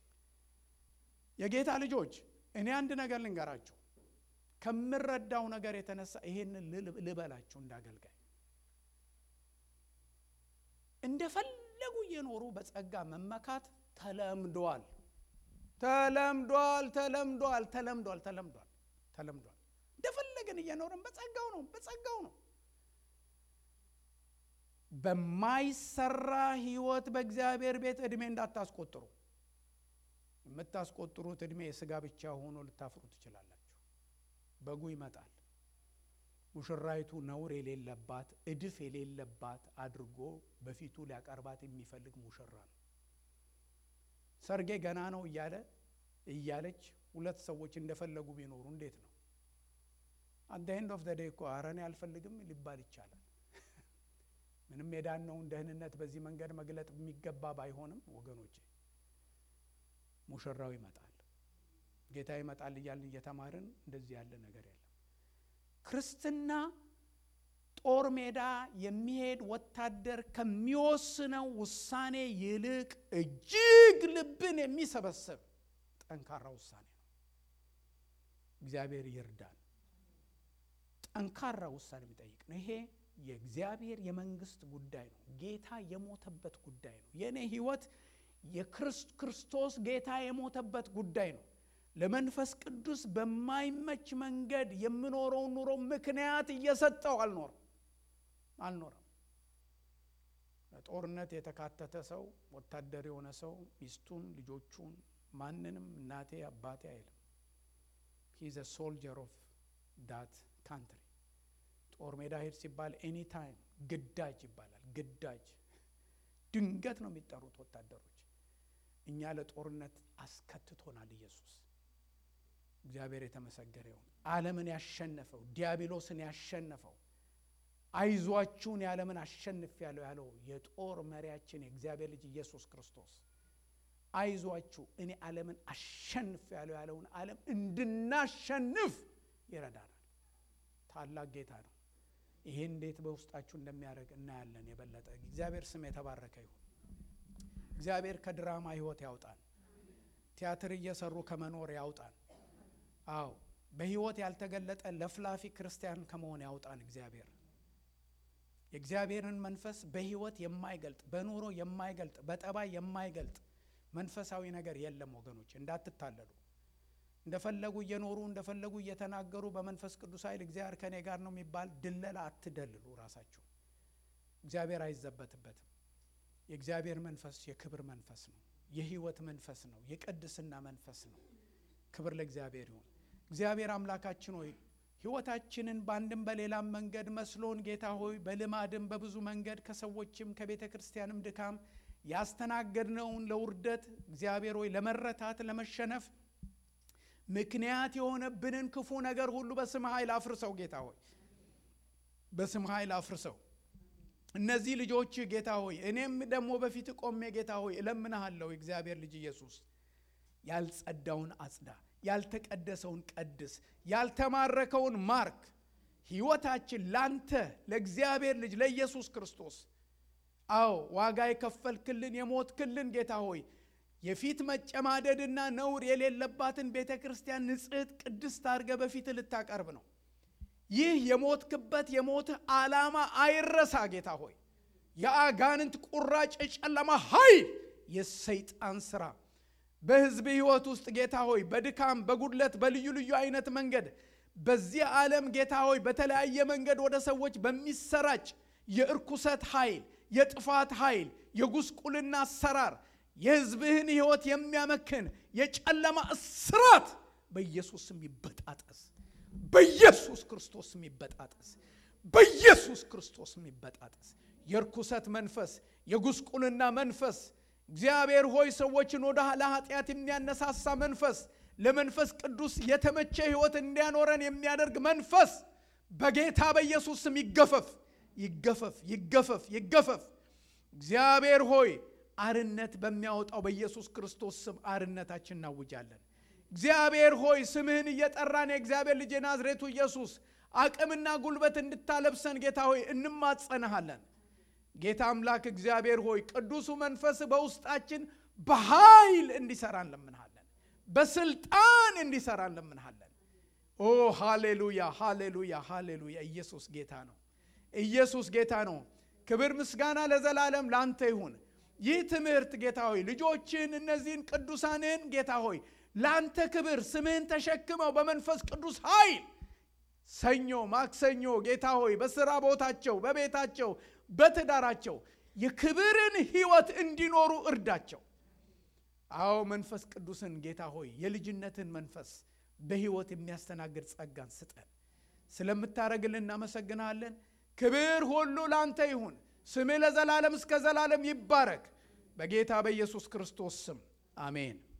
የጌታ ልጆች እኔ አንድ ነገር ልንገራችሁ ከምረዳው ነገር የተነሳ ይሄንን ልበላችሁ እንዳገልጋይ እንደፈለጉ እየኖሩ በጸጋ መመካት ተለምዷል፣ ተለምዷል፣ ተለምዷል፣ ተለምዷል፣ ተለምዷል፣ ተለምዷል። እንደፈለግን እየኖርን በጸጋው ነው፣ በጸጋው ነው። በማይሰራ ህይወት በእግዚአብሔር ቤት ዕድሜ እንዳታስቆጥሩ። የምታስቆጥሩት ዕድሜ የስጋ ብቻ ሆኖ ልታፍሩ ትችላላችሁ። በጉ ይመጣል። ሙሽራይቱ ነውር የሌለባት እድፍ የሌለባት አድርጎ በፊቱ ሊያቀርባት የሚፈልግ ሙሽራ ነው። ሰርጌ ገና ነው እያለ እያለች ሁለት ሰዎች እንደፈለጉ ቢኖሩ እንዴት ነው? አት ኤንድ ኦፍ ዘ ዴይ እኮ ኧረ እኔ አልፈልግም ሊባል ይቻላል። ምንም የዳነውን ደህንነት በዚህ መንገድ መግለጥ የሚገባ ባይሆንም ወገኖቼ ሙሽራው ይመጣል፣ ጌታ ይመጣል እያልን እየተማርን እንደዚህ ያለ ነገር የለም። ክርስትና ጦር ሜዳ የሚሄድ ወታደር ከሚወስነው ውሳኔ ይልቅ እጅግ ልብን የሚሰበስብ ጠንካራ ውሳኔ ነው። እግዚአብሔር ይርዳን። ጠንካራ ውሳኔ የሚጠይቅ ነው። ይሄ የእግዚአብሔር የመንግስት ጉዳይ ነው። ጌታ የሞተበት ጉዳይ ነው። የእኔ ህይወት የክርስቶስ ጌታ የሞተበት ጉዳይ ነው። ለመንፈስ ቅዱስ በማይመች መንገድ የምኖረውን ኑሮ ምክንያት እየሰጠው አልኖርም አልኖረም። በጦርነት የተካተተ ሰው ወታደር የሆነ ሰው ሚስቱን፣ ልጆቹን፣ ማንንም እናቴ አባቴ አይልም። ሂዝ ሶልጀር ኦፍ ዳት ካንትሪ። ጦር ሜዳ ሄድ ሲባል ኤኒ ታይም ግዳጅ ይባላል። ግዳጅ ድንገት ነው የሚጠሩት ወታደሮች። እኛ ለጦርነት አስከትቶናል ኢየሱስ። እግዚአብሔር የተመሰገረ ይሁን። ዓለምን ያሸነፈው ዲያብሎስን ያሸነፈው አይዟችሁን የዓለምን አሸንፍ ያለው ያለው የጦር መሪያችን የእግዚአብሔር ልጅ ኢየሱስ ክርስቶስ አይዟችሁ እኔ ዓለምን አሸንፍ ያለው ያለውን ዓለም እንድናሸንፍ ይረዳናል። ታላቅ ጌታ ነው። ይሄ እንዴት በውስጣችሁ እንደሚያደርግ እናያለን። የበለጠ እግዚአብሔር ስም የተባረከ ይሁን። እግዚአብሔር ከድራማ ህይወት ያውጣን። ቲያትር እየሰሩ ከመኖር ያውጣን። አዎ በህይወት ያልተገለጠ ለፍላፊ ክርስቲያን ከመሆን ያውጣን። እግዚአብሔር የእግዚአብሔርን መንፈስ በህይወት የማይገልጥ በኑሮ የማይገልጥ በጠባይ የማይገልጥ መንፈሳዊ ነገር የለም ወገኖች፣ እንዳትታለሉ። እንደፈለጉ እየኖሩ እንደፈለጉ እየተናገሩ በመንፈስ ቅዱስ ኃይል እግዚአብሔር ከእኔ ጋር ነው የሚባል ድለላ አትደልሉ ራሳችሁ። እግዚአብሔር አይዘበትበትም። የእግዚአብሔር መንፈስ የክብር መንፈስ ነው። የህይወት መንፈስ ነው። የቅድስና መንፈስ ነው። ክብር ለእግዚአብሔር ይሁን። እግዚአብሔር አምላካችን ሆይ ህይወታችንን በአንድም በሌላም መንገድ መስሎን ጌታ ሆይ በልማድም በብዙ መንገድ ከሰዎችም ከቤተ ክርስቲያንም ድካም ያስተናገድነውን ለውርደት እግዚአብሔር ሆይ ለመረታት ለመሸነፍ ምክንያት የሆነብንን ክፉ ነገር ሁሉ በስም ኃይል አፍርሰው ጌታ ሆይ በስም ኃይል አፍርሰው። እነዚህ ልጆች ጌታ ሆይ እኔም ደግሞ በፊት ቆሜ ጌታ ሆይ እለምንሃለሁ እግዚአብሔር ልጅ ኢየሱስ ያልጸዳውን አጽዳ፣ ያልተቀደሰውን ቀድስ፣ ያልተማረከውን ማርክ። ህይወታችን ላንተ ለእግዚአብሔር ልጅ ለኢየሱስ ክርስቶስ አዎ ዋጋ የከፈልክልን የሞትክልን ጌታ ሆይ የፊት መጨማደድና ነውር የሌለባትን ቤተ ክርስቲያን ንጽሕት ቅድስት አድርገ በፊት ልታቀርብ ነው። ይህ የሞትክበት የሞትህ ዓላማ አይረሳ። ጌታ ሆይ የአጋንንት ቁራጭ የጨለማ ኃይል የሰይጣን ስራ በሕዝብ ሕይወት ውስጥ ጌታ ሆይ በድካም በጉድለት በልዩ ልዩ አይነት መንገድ በዚህ ዓለም ጌታ ሆይ በተለያየ መንገድ ወደ ሰዎች በሚሰራጭ የእርኩሰት ኃይል፣ የጥፋት ኃይል፣ የጉስቁልና አሰራር የሕዝብህን ሕይወት የሚያመክን የጨለማ እስራት በኢየሱስ ስም ይበጣጠስ። በኢየሱስ ክርስቶስ ስም ይበጣጠስ። በኢየሱስ ክርስቶስ ስም ይበጣጠስ። የርኩሰት መንፈስ፣ የጉስቁልና መንፈስ እግዚአብሔር ሆይ ሰዎችን ወደ ለኃጢአት የሚያነሳሳ መንፈስ፣ ለመንፈስ ቅዱስ የተመቸ ሕይወት እንዲያኖረን የሚያደርግ መንፈስ በጌታ በኢየሱስ ስም ይገፈፍ፣ ይገፈፍ፣ ይገፈፍ፣ ይገፈፍ። እግዚአብሔር ሆይ አርነት በሚያወጣው በኢየሱስ ክርስቶስ ስም አርነታችን እናውጃለን። እግዚአብሔር ሆይ ስምህን እየጠራን የእግዚአብሔር ልጅ የናዝሬቱ ኢየሱስ አቅምና ጉልበት እንድታለብሰን ጌታ ሆይ እንማጸንሃለን። ጌታ አምላክ እግዚአብሔር ሆይ ቅዱሱ መንፈስ በውስጣችን በኃይል እንዲሰራ እንለምንሃለን። በስልጣን እንዲሰራ እንለምንሃለን። ኦ ሃሌሉያ፣ ሃሌሉያ፣ ሃሌሉያ። ኢየሱስ ጌታ ነው። ኢየሱስ ጌታ ነው። ክብር ምስጋና ለዘላለም ለአንተ ይሁን። ይህ ትምህርት ጌታ ሆይ ልጆችን እነዚህን ቅዱሳንን ጌታ ሆይ ለአንተ ክብር ስምህን ተሸክመው በመንፈስ ቅዱስ ኃይል ሰኞ ማክሰኞ ጌታ ሆይ በስራ ቦታቸው በቤታቸው በትዳራቸው የክብርን ሕይወት እንዲኖሩ እርዳቸው። አዎ መንፈስ ቅዱስን ጌታ ሆይ የልጅነትን መንፈስ በሕይወት የሚያስተናግድ ጸጋን ስጠን። ስለምታደርግልን እናመሰግናለን። ክብር ሁሉ ላንተ ይሁን። ስምህ ለዘላለም እስከ ዘላለም ይባረክ። በጌታ በኢየሱስ ክርስቶስ ስም አሜን።